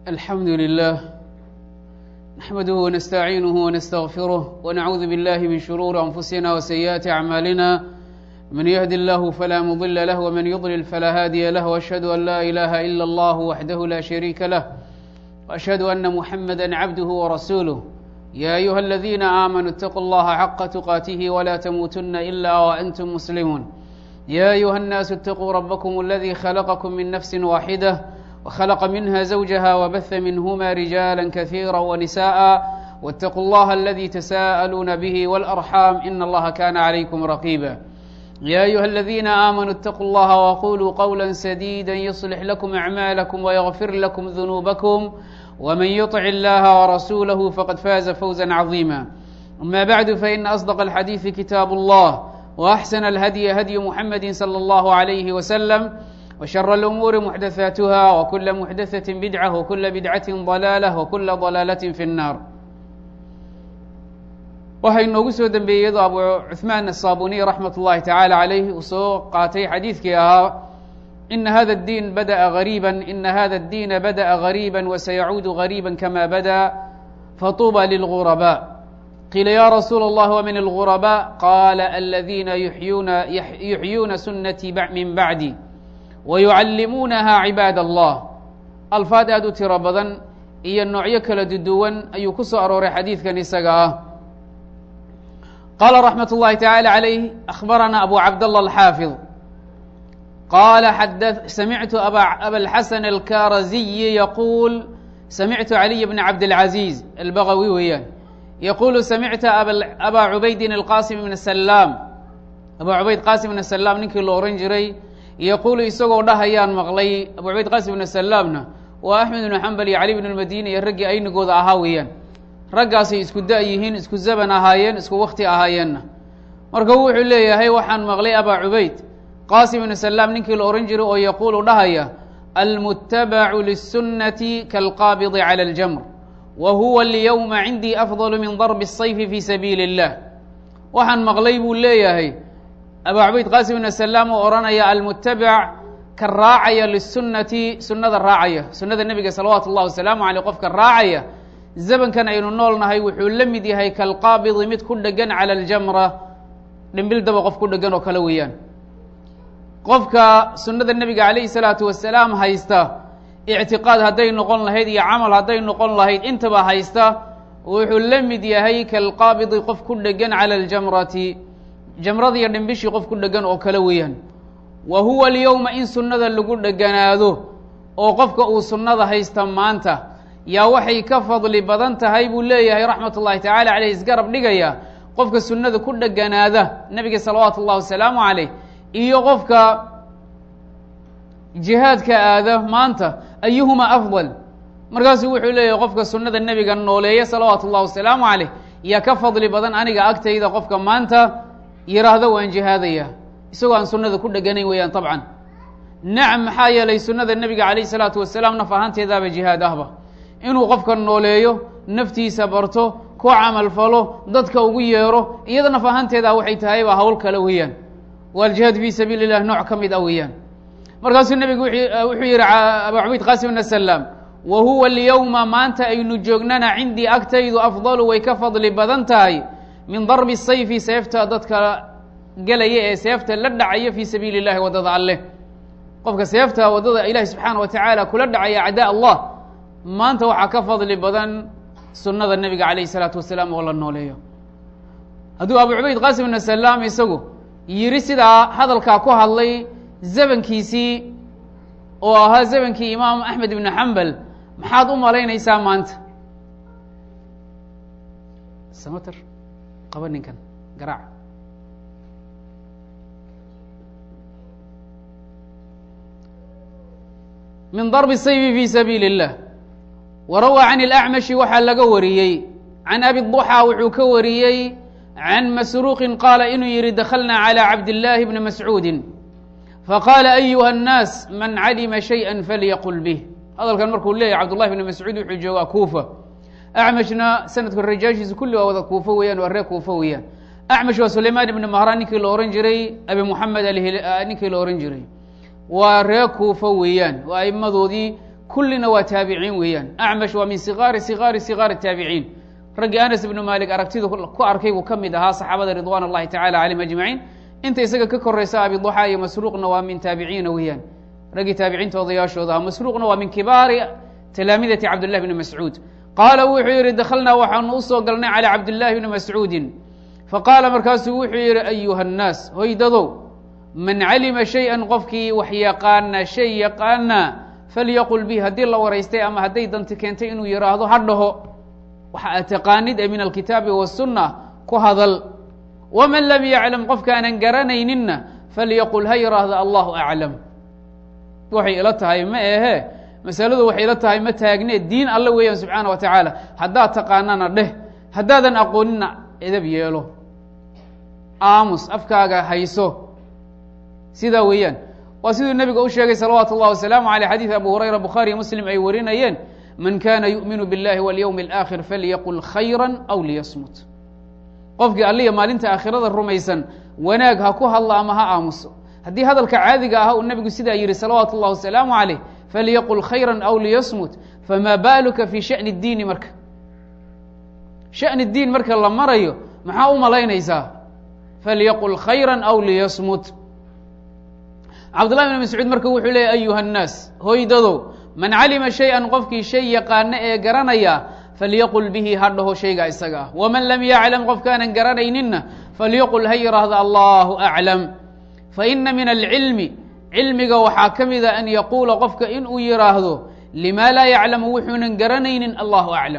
الحمد لله نحمده ونستعينه ونستغفره ونعوذ بالله من شرور أنفسنا وسيئات أعمالنا من يهد الله فلا مضل له ومن يضلل فلا هادي له وأشهد أن لا إله إلا الله وحده لا شريك له وأشهد أن محمدا عبده ورسوله يا أيها الذين آمنوا اتقوا الله حق تقاته ولا تموتن إلا وأنتم مسلمون يا أيها الناس اتقوا ربكم الذي خلقكم من نفس واحدة وخلق منها زوجها وبث منهما رجالا كثيرا ونساء واتقوا الله الذي تساءلون به والأرحام إن الله كان عليكم رقيبا يا أيها الذين آمنوا اتقوا الله وقولوا قولا سديدا يصلح لكم أعمالكم ويغفر لكم ذنوبكم ومن يطع الله ورسوله فقد فاز فوزا عظيما أما بعد فإن أصدق الحديث كتاب الله وأحسن الهدي هدي محمد صلى الله عليه وسلم وشر الأمور محدثاتها وكل محدثة بدعة وكل بدعة ضلالة وكل ضلالة في النار waxaa inoogu soo dembeeyey iyadoo abu cuثmaan الصaabuniي raxmat الlahi taعalى عalayh uu soo qaatay xadiidkii ahaa ina hada الdiin badaأa غarيibا ina hada الdiina badaأa غarيibا وsayacuudu غarيibا kama bada faطuba lلغurabاء qiila ya rasuul الlah wmin الغurabاء qala aladiina yuxyuuna sunatي min bacdi wayucallimuunaha cibaad allah alfaad aad u tiro badan iyo noocyo kala duduwan ayuu ku soo arooray xadiidkan isaga ah qala raxmat اllahi tacalى عalayh akhbarana abu cabdالlah alxaafiظ qala samictu abalxasan alkaraziyi yaquul samictu caliy bn cabdاlcaziiz albagawi weeyaan yaqulu samicta aba cubaydin alqasim bn salaam aba cubayd qasim bn salaam ninkii la ohan jiray yaquulu isagoo dhahayaan maqlay abu cubayd qasim bn salaamna waa axmed bnu xambal iyo cali bn lmadini iyo raggii aynigooda ahaa weeyaan raggaasay isku da- yihiin isku zaban ahaayeen isku wakti ahaayeenna marka wuxuu leeyahay waxaan maqlay abaa cubayd qaasim ibnu salaam ninkii la ohan jiray oo yaquulu dhahaya almutabacu liلsunnati kaalqaabidi calى اljamr wa huwa اlyowma cindii afضal min darbi الsayfi fi sabiili اllah waxaan maqlay buu leeyahay abaa cubayd qaasim ibnu salaam oo odhanaya almutabac ka raacaya liلsunnati sunnada raacaya sunnada nebiga salawaatu اllahi wasalaamu aleyh qofka raacaya zamankan aynu nool nahay wuxuu la mid yahay kalqaabidi mid ku dhegan cala aljamra dhimbil daba qof ku dhegan oo kale weeyaan qofka sunnada nebiga calayhi salaatu wasalaam haysta ictiqaad hadday noqon lahayd iyo camal hadday noqon lahayd intaba haysta wuxuu la mid yahay kalqaabidi qof ku dhegan cala aljamrati jamrada iyo dhimbishii qof ku dhegan oo kale weeyaan wa huwa alyowma in sunnada lagu dheganaado oo qofka uu sunnada haysta maanta yaa waxay ka fadli badan tahay buu leeyahay raxmat ullahi tacala caleyh isgarab dhigaya qofka sunnada ku dheganaada nebiga salawaatu ullahi wasalaamu caleyh iyo qofka jihaadka aada maanta ayuhuma afdal markaasuu wuxuu leeyahay qofka sunnada nebiga nooleeya salawaatu ullahi wasalaamu caleyh yaa ka fadli badan aniga agtayda qofka maanta yiraahdo waan jihaadaya isagoo aan sunnada ku dheganayn weeyaan tabcan nacam maxaa yeelay sunnada nebiga calayh salaatu wasalaam naf ahaanteedaaba jihaad ahba inuu qofka nooleeyo naftiisa barto ku camalfalo dadka ugu yeero iyada naf ahaanteeda waxay tahayba hawl kale weeyaan waa aljihaad fii sabiili illah nooc ka mid ah weeyaan markaasuu nebigu wuxuu yihi abaa cubayd qaasim bn salaam wa huwa alyowma maanta aynu joognana cindii agtaydu afdalu way ka fadli badan tahay min darbi sayfi seefta dadka gelaya ee seefta la dhacaya fii sabiili illahi waddada alleh qofka seefta waddada ilahi subxaana wa tacaala kula dhacaya acdaa allah maanta waxaa ka fadli badan sunnada nebiga calayh isalaatu wasalaam oo la nooleeyo hadduu abu cubayd qaasim ibnu salaam isagu yidhi sidaa hadalkaa ku hadlay zamankiisii oo ahaa zamankii imaam axmed ibnu xambal maxaad u malaynaysaa maanta samater qaba ninkan garaac min darbi sayfi fi sabiili اllah warawaa can اlأcmashi waxaa laga wariyey can abi duxaa wuxuu ka wariyey can masruuqin qaala inuu yihi dakhalna calى cabdillaahi bni mascuudi faqaala ayuha الnaas man calima shayئa falyaqul bih hadalkan markuu leeyahy cabdullahi bni mascuud wuxuu joogaa kuufa acmashna sanadka rajaashiisa kulli waa wada kuufo weeyaan waa ree kuufo weeyaan acmash waa sulaymaan ibni mahraan ninkii la ohan jiray abi moxamed ninkii la ohan jiray waa ree kuufo weeyaan waa aimadoodii kullina waa taabiciin weeyaan acmash waa min sigaari sigaari sigaari taabiciin raggii anas ibnu malik aragtidu ku arkay buu ka mid ahaa saxaabada ridwan اllahi tacala calayhim ajmaciin inta isaga ka koraysa abiduxa iyo masruuqna waa min taabiciina weeyaan raggii taabiciinta odayaashooda aha masruuqna waa min kibaari talaamidati cabdillahi bni mascuud qaala wuxuu yidhi dakhalnaa waxaanu usoo galnay calى cabdillahi bni mascuudin faqaala markaasuu wuxuu yidhi ayuha الnaas hoydadow man calima shay-an qofkii wax yaqaana shay yaqaana falyaqul bih haddii la waraystay ama hadday danti keentay inuu yidhaahdo ha dhaho waxa aad taqaanid ee min alkitaabi wasunna ku hadal waman lam yaclam qofkaanan garanayninna falyaqul ha yidhaahdo allahu aclam waxay ila tahay ma ehe masaladu waxay ila tahay ma taagne diin alle weeyaan subxaana wa tacaala haddaad taqaanana dheh haddaadan aqoonina edab yeelo aamus afkaaga hayso sidaa weeyaan waa siduu nebiga u sheegay salawaatu اllah wasalaamu aleyh xadiid abu hurayra bukhaari iyo muslim ay warinayeen man kana yu'minu biاllahi walyowmi اlآkhir falyaqul khayra aw liyasmut qofkii alliya maalinta aakhirada rumaysan wanaag ha ku hadlo ama ha aamuso haddii hadalka caadiga ah uu nebigu sidaa yihi salawaatu اllah wasalaamu aleyh falyaqul khayra aw liyasmut fama baluka fi shaأni اdiini marka shaأni اdiin marka la marayo maxaa u malaynaysaa falyaqul khayra aw liyasmut cabdullahi bn mascuud marka wuxuu leeyay ayuha الnaas hoydadow man calima shay-an qofkii shay yaqaana ee garanaya falyaqul bihi ha dhaho shayga isaga ah waman lam yaclam qofkaanan garanayninna falyaqul ha yidhaahdo allahu aclam faina min alcilmi cilmiga waxaa ka mida an yaquula qofka inuu yidhaahdo lima laa yaclamu wuxuunan garanaynin allahu aclam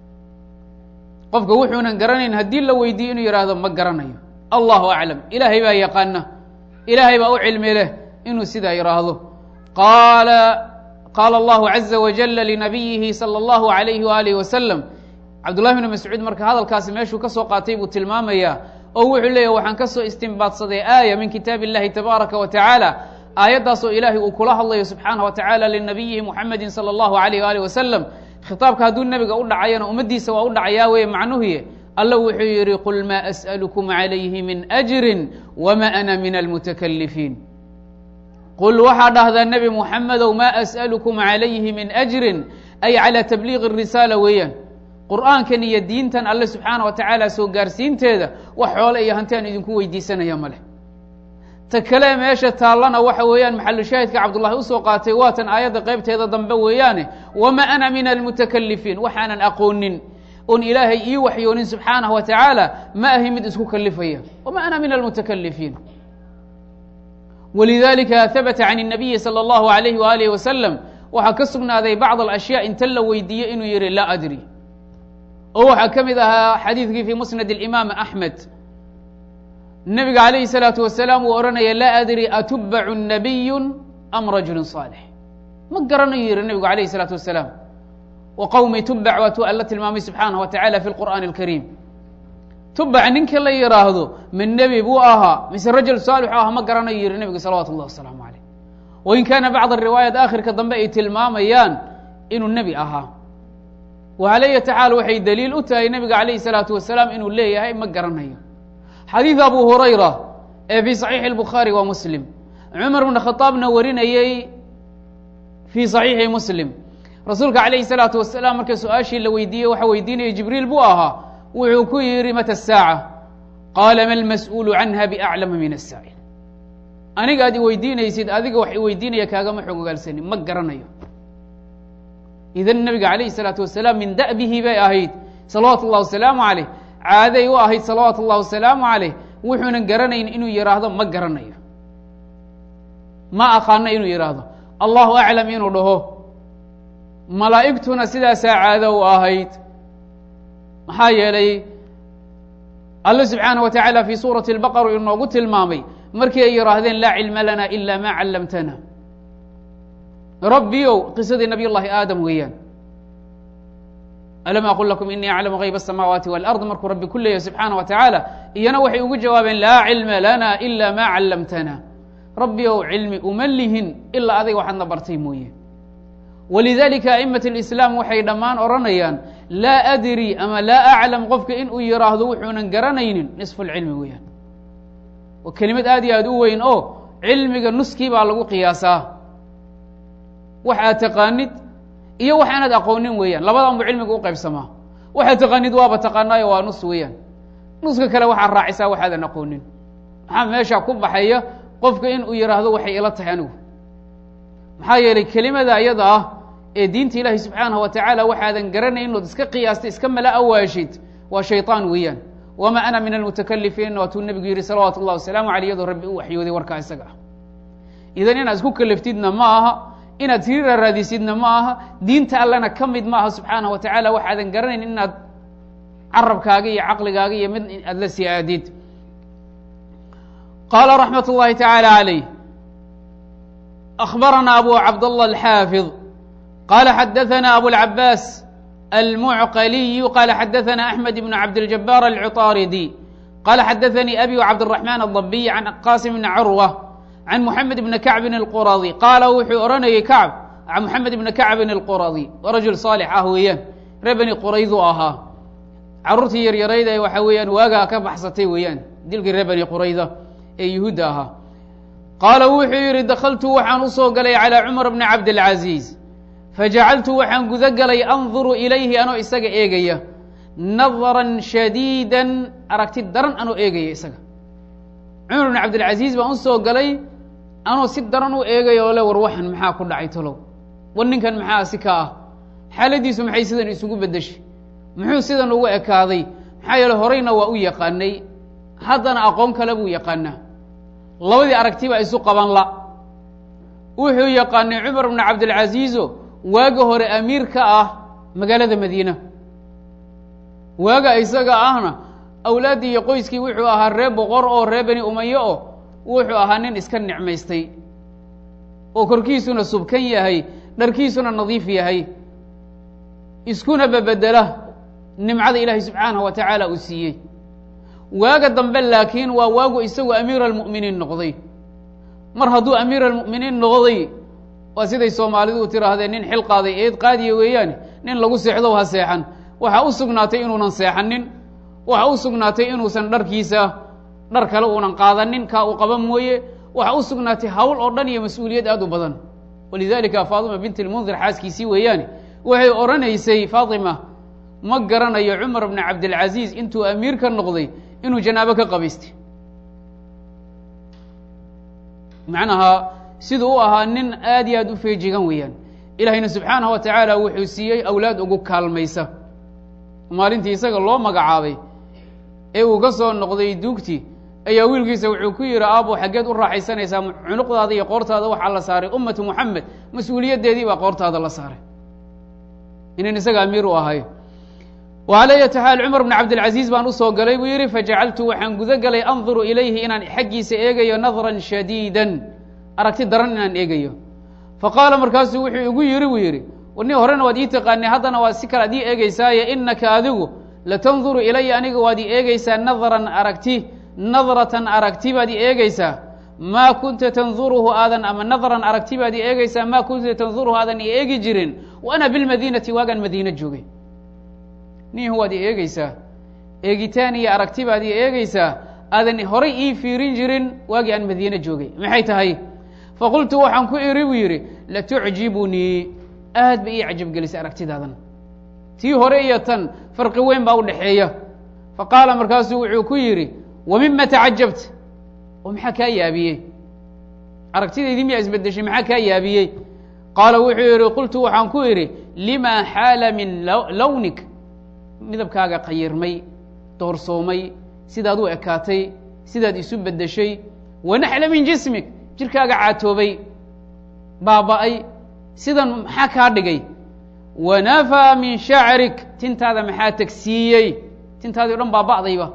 qofka wuxuunan garanayn haddii la weydiiyo inuu yidhaahdo ma garanayo allahu aclam ilaahay baa yaqaana ilaahay baa u cilmi leh inuu sidaa yidhaahdo qaala qaala allahu caza wajala linabiyihi salى اllahu alayhi waalihi wasalam cabdullahi bni mascuud marka hadalkaasi meeshuu ka soo qaatay buu tilmaamayaa oo wuxuu leeyahy waxaan ka soo istimbaadsaday aaya min kitaab illahi tabaaraka wa tacaala aayaddaasoo ilaahay uu kula hadlayo subxaanah wa tacaala linabiyihi muxamedi salى اllahu alayh waalih wasalam khitaabka hadduu nebiga u dhacayana ummaddiisa waa u dhacayaa weye macnuhuye alla wuxuu yidhi qul maa as'alukum calayhi min ajrin wma ana min almutakalifiin qul waxaa dhahdaa nebi muxamedow maa as'alukum calayhi min ajrin ay calى tabliiqi risaala weeyaan qur'aankan iyo diintan alle subxaana wa tacaala soo gaarsiinteeda wax xoole iyo hanti aan idinku weydiisanaya ma leh ta kale meesha taallana waxa weeyaan maxalushaahidka cabdullahi usoo qaatay waatan aayadda qaybteeda dambe weeyaane wama ana min almutakalifiin waxaanan aqoonin oon ilaahay ii waxyoonin subxaanaه wa tacaala ma ahi mid isku kalifaya wma ana min almutakalifiin walidalika habata can الnabiyi salى اllahu alayh waalih wasalam waxaa ka sugnaaday bacd alashyaa inta la weydiiye inuu yihi laa adri oo waxaa ka mid ahaa xadiidkii fi musnad اlimaam axmed nebiga alayhi الsalaatu wasalaam uu odhanaya laa adri atubacu nabiyu am rajulu صaalix ma garanayo yihi nebigu alayh الsalaatu wasalaam wqowmi tubac waatuu alla tilmaamay subxaanah wa tacala fi lqur'aani alkariim tubac ninka la yidhaahdo min nebi buu ahaa mise rajul saalixu ah ma garanayo yihi nebigu salawatu اllah wasalaamu calayh wain kaana bacd ariwaayaat aakhirka dambe ay tilmaamayaan inuu nebi ahaa waalaya tacaala waxay daliil u tahay nebiga calayhi salaatu wasalaam inuu leeyahay ma garanayo xadiid abu hurayra ee fii saxiixi اlbukhaari wa muslim cumar bna khadaabna warinayey fii saxiixi muslim rasuulka calayhi salaatu wasalaam marka su-aashii la weydiiyey waxa weydiinaya jibriil buu ahaa wuxuu ku yidhi mata asaaca qaala ma lmas'uulu canha biaclama min asaa'il aniga aad i weydiinaysid adiga wax i weydiinaya kaagama xog ogaalsanin ma garanayo idan nebiga calayhi salaatu wasalaam min da'bihi bay ahayd salawaatu اllah wasalaamu calayh caaday u ahayd salawaatu اllah wasalaamu calayh wuxuunan garanayn inuu yidhaahdo ma garanayo ma aqaano inuu yidhaahdo allahu aclam inuu dhaho malaa'igtuna sidaasaa caado u ahayd maxaa yeelay alle subxaanaه wa tacaala fii suurati اlbaqar inoogu tilmaamay markii ay yidhaahdeen laa cilma lana ila ma callamtana rabbiyow qisadii nabiy llahi aadam weeyaan alam aqul lakum inii aclamu hayb الsamaawaati wاlard markuu rabbi ku leeyahy subxaanaه wa tacaala iyana waxay ugu jawaabeen laa cilma lana ila ma callamtana rabbiyow cilmi uma lihin ilaa adiga waxaadna bartay mooye walidalika a'imat اlislaam waxay dhammaan odhanayaan laa adri ama laa aclam qofka inuu yidhaahdo wuxuunan garanaynin nisfu lcilmi weeyaan waa kelimad aad iyo aad u weyn oo cilmiga nuskii baa lagu qiyaasaa wax aad taqaanid iyo wax aanaad aqoonin weeyaan labadan buu cilmiga u qaybsamaa waxaad taqaanid waaba taqaanaayo waa nus weeyaan nuska kale waxaad raacisaa waxaadan aqoonin maxaa meesha ku baxaya qofka in uu yidhaahdo waxay ila tahay anigu maxaa yeelay kelimada iyada ah ee diinta ilaahi subxaanahu wa tacaala waxaadan garanayn inood iska qiyaastay iska mala awaashid waa shayطaan weeyaan wamaa ana min almutakalifiin waatuu nebigu yihi salawaatu اllah wasalaamu aleyh iyadoo rabbi u waxyooday warkaa isaga ah idan inaad isku kaliftidna ma aha inaad siriira raadisidna ma aha diinta allana ka mid ma aha subxaanaه wa tacaala waxaadan garanayn inaad carabkaaga iyo caqligaaga iyo mid aad la sii aadid qaala raxmat اllahi taعaalى عalayh أخbarana abu cabdالlah الxaafiظ qala xadaثna abu الcabaas almucqaliy qala xadaثna أحmed بn cabdالجabاr الcطاridي qala xadaثnii abi cabdالرaحman الضabiy can qasim bn curwة can mحamed bn kacbin الquradi qaala wuxuu odhanayay kacb mxamed bn kacbin الquradi rajul صaalix ah weeyaan ree beni quraydu ahaa caruurtii yaryarayd ee waxa weeyaan waagaa ka baxsatay weeyaan dilkii ree beni qurayda ee yuhuudda ahaa qaala wuxuu yidhi dakaltu waxaan usoo galay calىa cumar bni cabdاlcaziiz fajacaltu waxaan guda galay anduru ilayhi anoo isaga eegaya nadran shadiida aragti daran anoo eegaya isaga cumar bni cabdilcaziiz baan usoo galay anoo si daran u eegaya oo le war waxan maxaa ku dhacay talow war ninkan maxaa si ka ah xaaladiisu maxay sidan isugu beddeshay muxuu sidan ugu ekaaday maxaa yeele horeyna waa u yaqaanay haddana aqoon kale buu yaqaanaa labadii aragti baa isu qaban la wuxuu yaqaanay cumar bni cabdilcaziizo waaga hore amiir ka ah magaalada madiina waaga isaga ahna awlaaddii iyo qoyskii wuxuu ahaa ree boqor oo ree beni umaye oo wuxuu ahaa nin iska nicmaystay oo korkiisuna subkan yahay dharkiisuna nadiif yahay iskuna babedela nimcada ilaahay subxaanahu wa tacaala uu siiyey waaga dambe laakiin waa waagu isagu amiir almu'miniin noqday mar hadduu amiir almu'miniin noqday waa siday soomaalidu u tiraahdeen nin xil qaaday eed qaadiya weeyaane nin lagu seexdow ha seexan waxaa u sugnaatay inuunan seexanin waxaa u sugnaatay inuusan dharkiisa dhar kale uunan qaadanin kaa uu qaba mooye waxaa u sugnaatay hawl oo dhan iyo mas-uuliyad aad u badan walidalika faatima bint lmundir xaaskiisii weeyaane waxay odhanaysay faatima ma garanayo cumar bni cabdilcaziiz intuu amiir ka noqday inuu janaabo ka qabaystay macnaha siduu u ahaa nin aad iyo aad u feejigan weeyaan ilaahayna subxaanahu wa tacaala wuxuu siiyey awlaad ugu kaalmaysa maalintii isaga loo magacaabay ee uu ka soo noqday duugtii ayaa wiilkiisa wuxuu ku yidhi aabo xaggeed u raaxaysanaysaa cunuqdaada iyo qoortaada waxaa la saaray ummatu muxamed mas-uuliyaddeedii baa qoortaada la saaray inan isaga amiir u ahay wala yati xaal cumar bn cabdilcaziiz baan usoo galay buu yidhi fajacaltu waxaan guda galay anduru ilayhi inaan xaggiisa eegayo nadran shadiidan aragti daran inaan eegayo faqaala markaasuu wuxuu igu yidhi buu yidhi ni horena waad ii taqaanay haddana waad si kale ad ii eegeysaaye inaka adigu latanduru ilaya aniga waad ii eegeysaa nadran aragti nadratan aragti baad ii eegeysaa maa kunta tanduruhu aadan ama nadran aragti baad ii eegeysaa maa kunta tanduruhu aadan ii eegi jirin wa ana bilmadiinati waagaan madiina joogay nihu waad ii eegeysaa eegitaan iyo aragti baad ii eegeysaa aadan horay ii fiirin jirin waagii aan madiine joogay maxay tahay faqultu waxaan ku iri buu yidhi latucjibunii aad bay ii cajabgelisay aragtidaadan tii hore iyo tan farqi weyn baa u dhexeeya faqaala markaasuu wuxuu ku yidhi wa mima tacajabta oo maxaa kaa yaabiyey aragtidaydii miyaa isbedeshay maxaa kaa yaabiyey qaala wuxuu yidhi qultu waxaan ku idhi lima xaala min lawnik midabkaaga qayirmay doorsoomay sidaad u ekaatay sidaad isu beddeshay wanaxla min jismig jirkaaga caatoobay baaba'ay sidan maxaa kaa dhigay wanafaa min shacrik tintaada maxaa tegsiiyey tintaadii o dhan baaba'dayba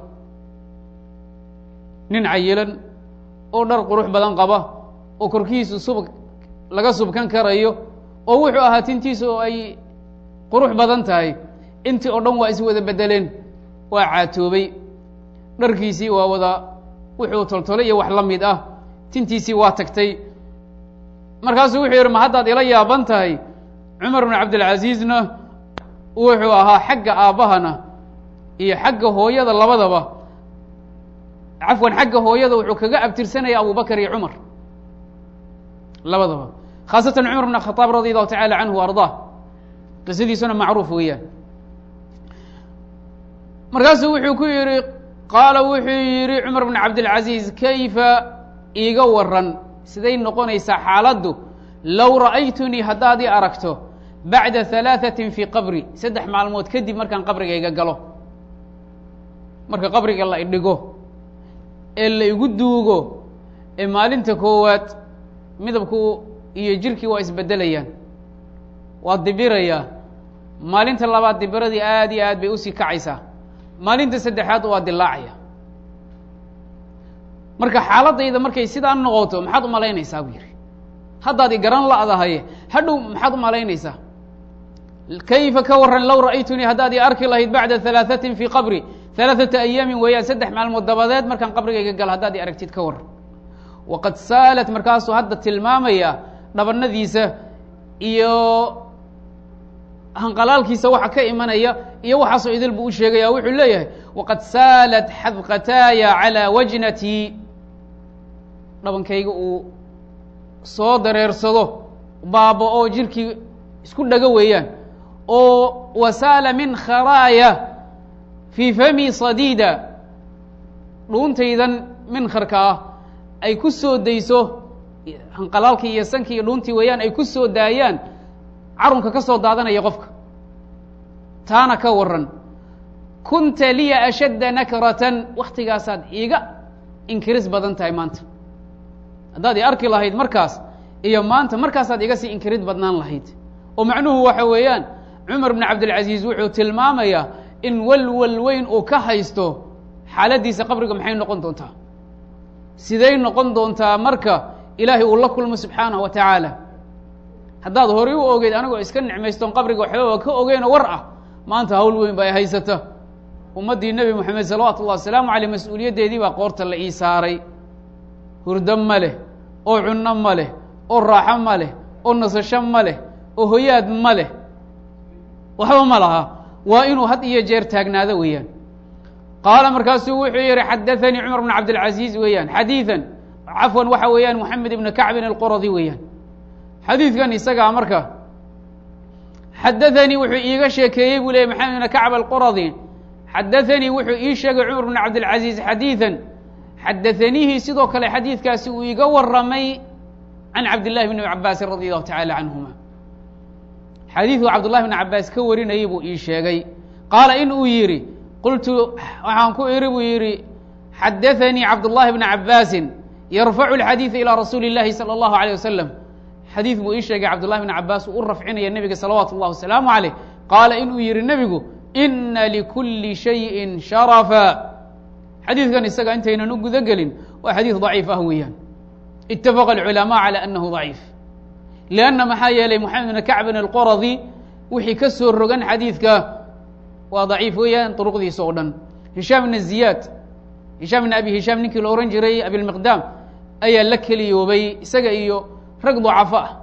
nin cayilan oo dhar qurux badan qaba oo korkiisu subag laga subkan karayo oo wuxuu ahaa tintiisa oo ay qurux badan tahay intii oo dhan waa is wada bedeleen waa caatoobay dharkiisii waa wada wuxuu toltolay iyo wax la mid ah tintiisii waa tagtay markaasuu wuxuu yidhi ma haddaad ila yaaban tahay cumar bn cabdilcaziizna wuxuu ahaa xagga aabbahana iyo xagga hooyada labadaba cafwan xagga hooyada wuxuu kaga abtirsanaya abubakar iyo cumar labadaba khaasatan cumar bn khaaab radi allahu tacala canhu ardaa qisadiisuna macruuf weeyaan markaasuu wuxuu ku yidhi qaala wuxuu yidhi cumar bn cabdilcaziiz kayfa iiga waran siday noqonaysaa xaaladdu low ra'aytunii haddaad ii aragto bacda halaaثatin fii qabri saddex maalmood kadib markaan qabrigayga galo marka qabriga la idhigo ee la igu duugo ee maalinta koowaad midabku iyo jirkii waa isbedelayaan waa dibirayaa maalinta labaad dibiradii aad iyo aad bay usii kacaysaa maalinta saddexaad waa dilaacaya marka xaaladayda markay sidaa noqoto maxaad umalaynaysaa buu yidhi haddaad i garan la'dahaye hadhow maxaad umalaynaysaa kayfa ka waran low ra'aytunii haddaad i arki lahayd bacda halaaثatin fii qabri halaaثata ayaamin weeyaan saddex maalmood dabadeed markaan qabrigayga galo haddaad i aragtid ka waran waqad saalat markaasuu hadda tilmaamaya dhabanadiisa iyo hanqalaalkiisa waxa ka imanaya iyo waxaasoo idil buu u sheegaya wuxuu leeyahay waqad saalat xadqataaya calىa wajnatii dhabankayga uu soo dareersado baaba-o jirkii isku dhago weeyaan oo wasaala min kharaaya fii fami sadiida dhuuntaydan minkharka ah ay ku soo dayso hanqalaalkii iyo sankii iyo dhuuntii weeyaan ay ku soo daayaan carunka ka soo daadanaya qofka taana ka waran kunta liya ashadda nakratan waktigaasaad iiga inkiris badan tahay maanta haddaad i arki lahayd markaas iyo maanta markaasaad iga sii inkirid badnaan lahayd oo macnuhu waxa weeyaan cumar bn cabdilcaziiz wuxuu tilmaamayaa in walwal weyn uu ka haysto xaaladdiisa qabriga maxay noqon doontaa siday noqon doontaa marka ilaahay uu la kulmo subxaanahu wa tacaala haddaad horay u ogeyd anigoo iska nicmaystoon qabriga waxbaba ka ogeyno war ah maanta hawl weyn ba ay haysata ummaddii nebi moxamed salawaatu ullahi wasalaamu caleyh mas-uuliyaddeedii baa qoorta la ii saaray hurdo ma leh oo cunno ma leh oo raaxo ma leh oo nasasho ma leh oo hoyaad ma leh waxba ma laha waa inuu had iyo jeer taagnaado weeyaan qaala markaasuu wuxuu yihi xadaanii cumar bn cabdilcaziiz weeyaan xadiidan cafwan waxa weeyaan moxamed ibni kacbin alquradi weeyaan xadiidkan isagaa marka xadaanii wuxuu iiga sheekeeyey buu leeyay maxamed ibn kacb alquradi xadaanii wuxuu ii sheegay cumar bn cabdilcaziiz xadiidan xadaaniihi sidoo kale xadiidkaasi uu iga waramay can cabdillahi bni cabaasin radi allahu tacala canhuma xadiidku cabdullahi bn cabaas ka warinayay buu ii sheegay qaala in uu yidhi qultu waxaan ku iri buu yidhi xadaanii cabdullahi bna cabaasin yarfacu lxadiida ilaa rasuuli اllahi salى allahu alيyه wasalam xadiid buu ii sheegay cabdullahi bn cabaas uu u rafcinaya nebiga salawaatu اllah wasalaamu caleyh qaala inuu yihi nebigu ina likuli shayin sharafa xadiidkan isaga intaynan u guda gelin waa xadiid daciif ah weeyaan itafaqa alculamaa calى anahu daciif lianna maxaa yeelay moxamed bn kacbin alqoradi wixii ka soo rogan xadiidka waa daciif weeyaan duruqdiisa oo dhan hishaam bn ziyaad hishaam bn abi hishaam ninkii la ohan jiray abilmiqdaam ayaa la keliyoobay isaga iyo rag ducafo ah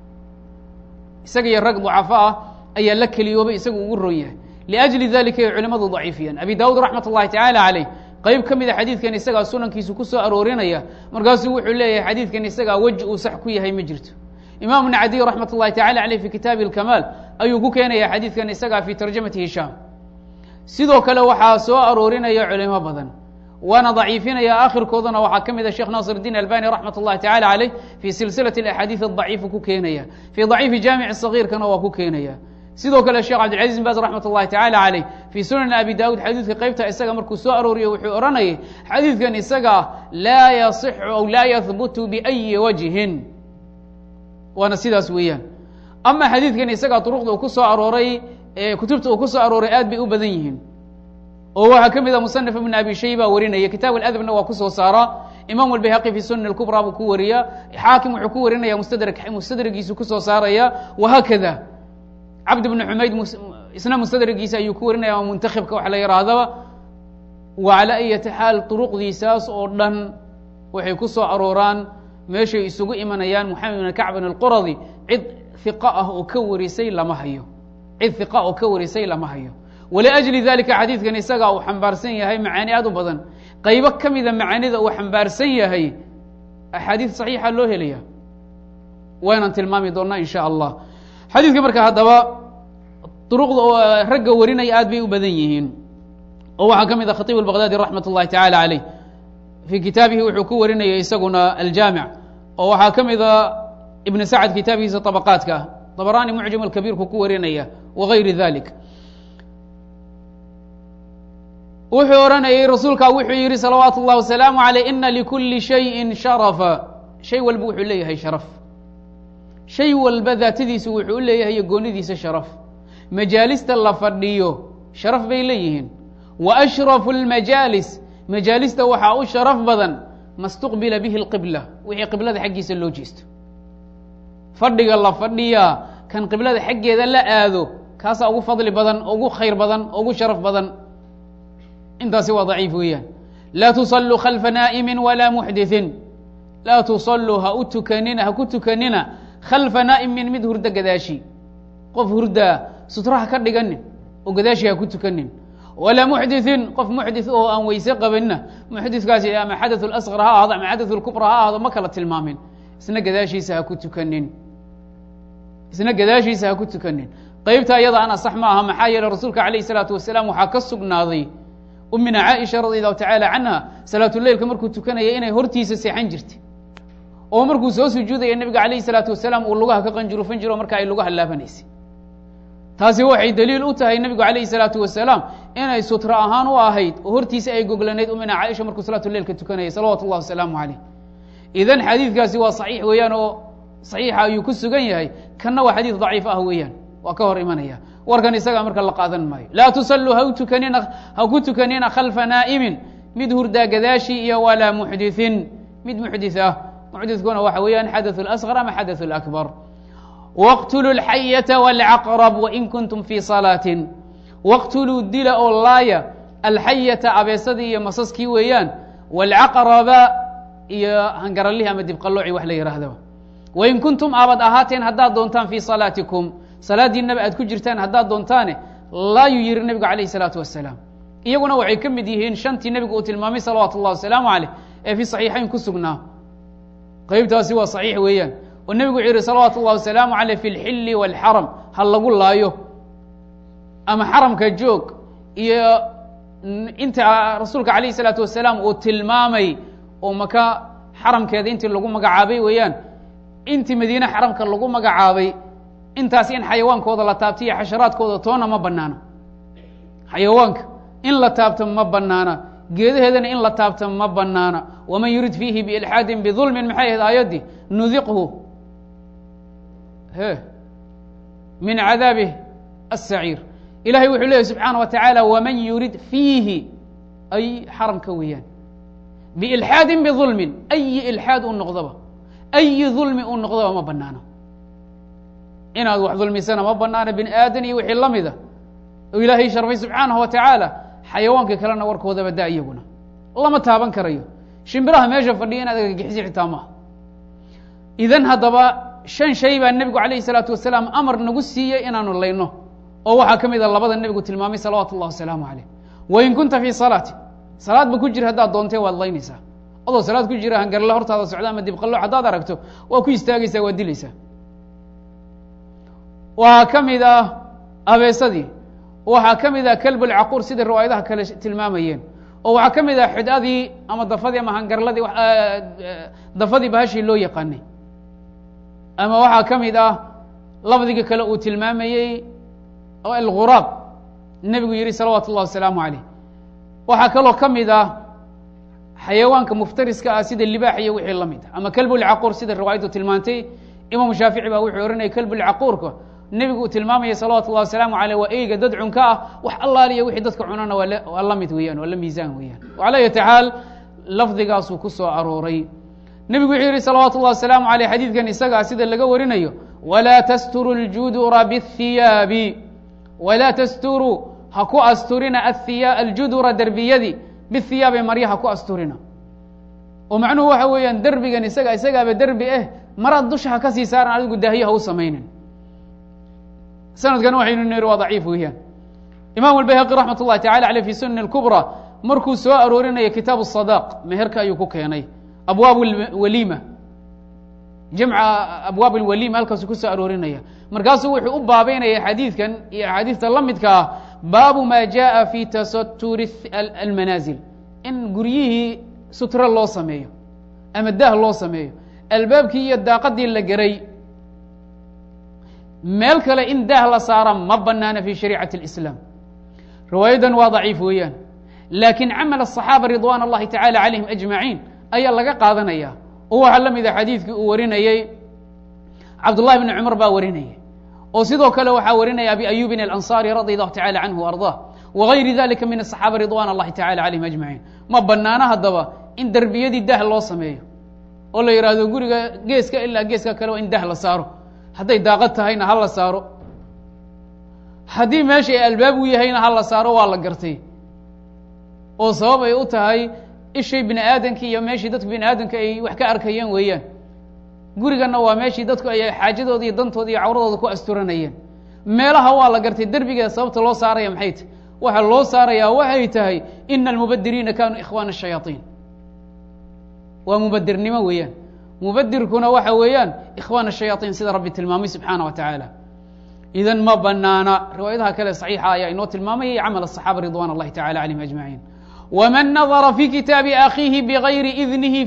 isaga iyo rag ducafo ah ayaa la keliyoobay isaga ugu ron yahay liajli dalika ay culimadu daciifiyaan abi daawud raxmat اllahi tacaala caleyh qeyb ka mida xadiidkan isagaa sunankiisu ku soo aroorinaya markaasuu wuxuu leeyahay xadiidkan isagaa weji uu sax ku yahay ma jirto imaam bn cadiy raxmat اllahi tacala caleyh fi kitaabi اlkamaal ayuu ku keenaya xadiidkan isagaa fi tarjamati hishaam sidoo kale waxaa soo aroorinaya culimo badan waana daciifinaya akhirkoodana waxaa ka mida sheekh naasir الdiin albani raxmat اllahi tacala caleyh fi silsilaة اaxaadiiث adaciifu ku keenaya fii daciifi jaamic صagiirkana waa ku keenaya sidoo kale sheekh cabdilcaziz bin baz raxmat اllahi tacala caleyh fii sunan abi dawud xadiidka qeybta isaga markuu soo arooriyo wuxuu odhanayay xadiidkan isaga laa yaصixu aw laa yahbutu biأyi wajhin waana sidaas weeyaan ama xadiidkan isaga duruqda uu ku soo arooray kutubta uu ku soo arooray aad bay u badan yihiin oo waxaa ka mid a musanif ibn abi shayba warinaya kitaab aladabna waa kusoo saaraa imam albayhaqi fi sunan اlkubra buu ku wariya xaakim wuxuu ku warinaya mustadrg mustadragiisu kusoo saaraya wahaakada cabd bn xumayd isna mustadrigiisa ayuu ku warinaya ama muntakhibka wax la yihaahdaba wa calaa ayati xaal duruqdiisaas oo dhan waxay ku soo arooraan meeshay isugu imanayaan moxamed bn kacbin alquradi cid hiqa ah oo ka warisay lama hayo cid hiqa oo ka warisay lama hayo waliajli dalika xadiidkan isaga uu xambaarsan yahay macaani aad u badan qaybo ka mida macaanida uu xambaarsan yahay axaadiid saxiixa loo helaya waynaan tilmaami doonaa in sha allah xadiidka marka haddaba duruqda ragga warinaya aad bay u badan yihiin oo waxaa ka mid a khatiib albaqdaadi raxmat اllahi tacala caleyh fii kitaabihi wuxuu ku warinaya isaguna aljaamic oo waxaa ka mid a ibn sacd kitaabihiisa طabaqaadka ah طabrani mucjam alkabiirku ku warinaya wagayri dalik wuxuu odhanayay rasuulkaa wuxuu yihi salawaatu اllah wasalaamu aleyh ina likuli shayin sharafa shay walba wuxuu leeyahay sharaf shay walba daatadiisu wuxuu u leeyahay goonidiisa sharaf majaalista la fadhiyo sharaf bay leeyihiin wa ashrafu اlmajaalis majaalista waxaa u sharaf badan ma اstuqbila bihi اlqibla wixii qiblada xaggiisa loo jeesto fadhiga la fadhiyaa kan qiblada xaggeeda la aado kaasaa ugu fadli badan ugu khayr badan ugu sharaf badan intaasi waa daciif weeyaan laa tusalluu khalfa naa'imi walaa muxdithin laa tusalluu ha u tukanina ha ku tukanina khalfa naa'imin mid hurdo gadaashi qof hurdaa sutraha ka dhiganin oo gadaashi ha ku tukanin walaa muxdithin qof muxdith oo aan weyse qabanina muxditkaasi ama xadaث اlasqar ha ahdo ama xadaث اlkubra ha ahdo ma kala tilmaamin isna gadaashiisa ha ku tukanin isna gadaashiisa ha ku tukanin qeybta iyada ana sax ma aha maxaa yeele rasuulka alayh الsalaatu wasalaam waxaa ka sugnaaday umina caaisha radi allahu tacaala canha salaatuleilka markuu tukanaya inay hortiisa seexan jirtay oo markuu soo sujuudaya nebiga alayh salaatu wasalaam uu lugaha ka qanjurufan jiro marka ay lugaha laabanaysay taasi waxay daliil u tahay nebigu alayhi salaatu wasalaam inay sutra ahaan u ahayd oo hortiisa ay goglanayd umina caaisha markuu salaatuleilka tukanayay salawatu llahi wasalaamu caleyh idan xadiidkaasi waa saxiix weeyaan oo saxiixa ayuu ku sugan yahay kanna waa xadiid daciif ah weeyaan waa ka hor imanaya warkan isagaa marka la qaadan maayo laa tusalluu ha tukanina ha ku tukanina khalfa naa'imin mid hurdaa gadaashii iyo walaa muxdithin mid muxdith ah muxdithkuna waxa weeyaan xadaثu اlasqar ama xadaثu اlakbar wاqtuluu اlxayata wاlcaqrab wain kuntum fii salaatin wاqtuluu dila oo laaya alxayata abeesadii iyo masaskii weeyaan wاlcaqraba iyo hangaralihi ama dibqalooci wax la yihaahdaba wain kuntum aabad ahaateen haddaad doontaan fii salaatikum salaadiinaba aad ku jirtaan haddaad doontaane laayuu yihi nebigu alayh الsalaatu wasalaam iyaguna waxay ka mid yihiin shantii nebigu uu tilmaamay salawaatu اllah wasalaamu aleyh ee fii صaxiixayn ku sugnaa qeybtaasi waa صaxiix weeyaan oo nebigu wuxuu yihi salawaatu اllah wasalaamu aleyh fi اlxili wاlxaram ha lagu laayo ama xaramka joog iyo inta rasuulka alayh الsalaatu wasalaam uu tilmaamay oo maka xaramkeeda intii lagu magacaabay weeyaan intii madiine xaramka lagu magacaabay intaas in xayawaankooda la taabto iyo xasharaadkooda toona ma banaana xayawaanka in la taabto ma banaana geedaheedana in la taabto ma banaana waman yurid fiihi biilxaadin bidulmin maxay ahayd aayaddii nudiqhu he min cadaabih aلsaciir ilahay wuxuu leeyahy subxaana wa tacaala waman yurid fiihi ay xaramka weeyaan biilxaadin bidulmin ayi ilxaad uu noqdoba ayi dulmi uu noqdoba ma banaano inaad wax dulmisana ma banaana bini aadan iyo wixii la mida oo ilaahay sharfay subxaanahu wa tacaala xayawaanka kalena warkoodaba da iyaguna lama taaban karayo shimbiraha meesha fadhiya inaad agagixisi xitaa maaha idan haddaba shan shay baa nebigu alayhi salaatu wasalaam amar nagu siiyey inaanu layno oo waxaa ka mid a labada nebigu tilmaamay salawaatu اllah wasalaamu caleyh wain kunta fii salaati salaadba ku jira haddaad doontee waad laynaysaa adoo salaad ku jira hangarle hortaada socda ama dibqalooc haddaad aragto waa ku istaagaysaa waad dilaysaa waxaa ka mid ah abeesadii waxaa ka mid ah kelbulcaquur sida riwaayadaha kale tilmaamayeen oo waxaa ka mid ah xidadii ama dafadii ama hangarladii dafadii bahashii loo yaqaanay ama waxaa ka mid ah lafdiga kale uu tilmaamayey alguraab nebigu yihi salawaatu اllah wasalaamu caleyh waxaa kaloo ka mid ah xayawaanka muftariska ah sida libaax iyo wixii la mid ah ama kelbulcaquur sida riwaayaddu tilmaantay imaamu shaafici baa wuxuu ohanaya kelbulcaquurka nebigu uu tilmaamaya salawatu اllah wasalaamu aleyh waa eyga dad cunka ah wax allaaliya wixii dadka cunana waa la mid weeyaan waa la miisaan weeyaan ala yati xaal lafdigaasuu ku soo arooray nebigu wuxuu yihi salawaatu اllah wasalaamu aleyh xadiidkan isagaa sida laga warinayo walaa tasturu اljudura bاthiyaabi walaa tasturu ha ku asturina aljudura derbiyadii bihiyaabi marya ha ku asturina oo macnuhu waxa weeyaan derbigan isaga isagaaba derbi eh maraad dusha ha ka sii saaran adigu daahiyo ha u samaynin sanadkan waxaynu niri waa daciif weeyaan imam albayhaqi raxmat اllahi tacala aleyh fi sunani اlkubra markuu soo aroorinaya kitaab الsadaq meherka ayuu ku keenay abwaab waliima jamca abwaab اlwaliima halkaasuu ku soo aroorinaya markaasuu wuxuu u baabeynaya xadiidkan iyo axaadiista la midka ah baabu ma jaءa fi tasaturi almanaasil in guryihii sutro loo sameeyo ama daah loo sameeyo albaabkii iyo daaqadii la geray meel kale in daah la saara ma banaana fi shariicati اlislaam riwaayadan waa daciif weeyaan laakiin camal الصaxaaba ridwan اllahi tacala calayhim ajmaciin ayaa laga qaadanaya oo waxaa la mida xadiidkii uu warinayey cabdullahi bni cumar baa warinaya oo sidoo kale waxaa warinaya abi ayubin alanصari radi allahu tacala canhu arضah wagayri dalika min asaxaaba ridwan اllahi tacala calayhim ajmaciin ma banaano haddaba in derbiyadii dah loo sameeyo oo la yidhaahdo guriga geeska ilaa geeska kale waa in dah la saaro hadday daaqad tahayna ha la saaro haddii meesha ay albaab u yahayna ha la saaro waa la gartay oo sabab ay u tahay ishay bini aadamkii iyo meeshii dadku bini aadamka ay wax ka arkayeen weeyaan guriganna waa meeshii dadku ay xaajadooda iyo dantooda iyo cawradooda ku asturanayeen meelaha waa la gartay derbigeeda sababta loo saaraya maxay tahy waxaa loo saarayaa waxay tahay ina almubadiriina kanuu ikhwaana shayaaiin waa mubadirnimo weeyaan mubadirkuna waxa weeyaan ikhwaana shayaaiin sida rabbi tilmaamay subxaana wa tacaala idan ma banaana riwaayadaha kale saxiixa ayaa inoo tilmaamaya iyo camal asaxaaba ridwan اllahi tacala calayhim ajmaciin wman nadara fi kitaabi akhiihi bgayri idnihi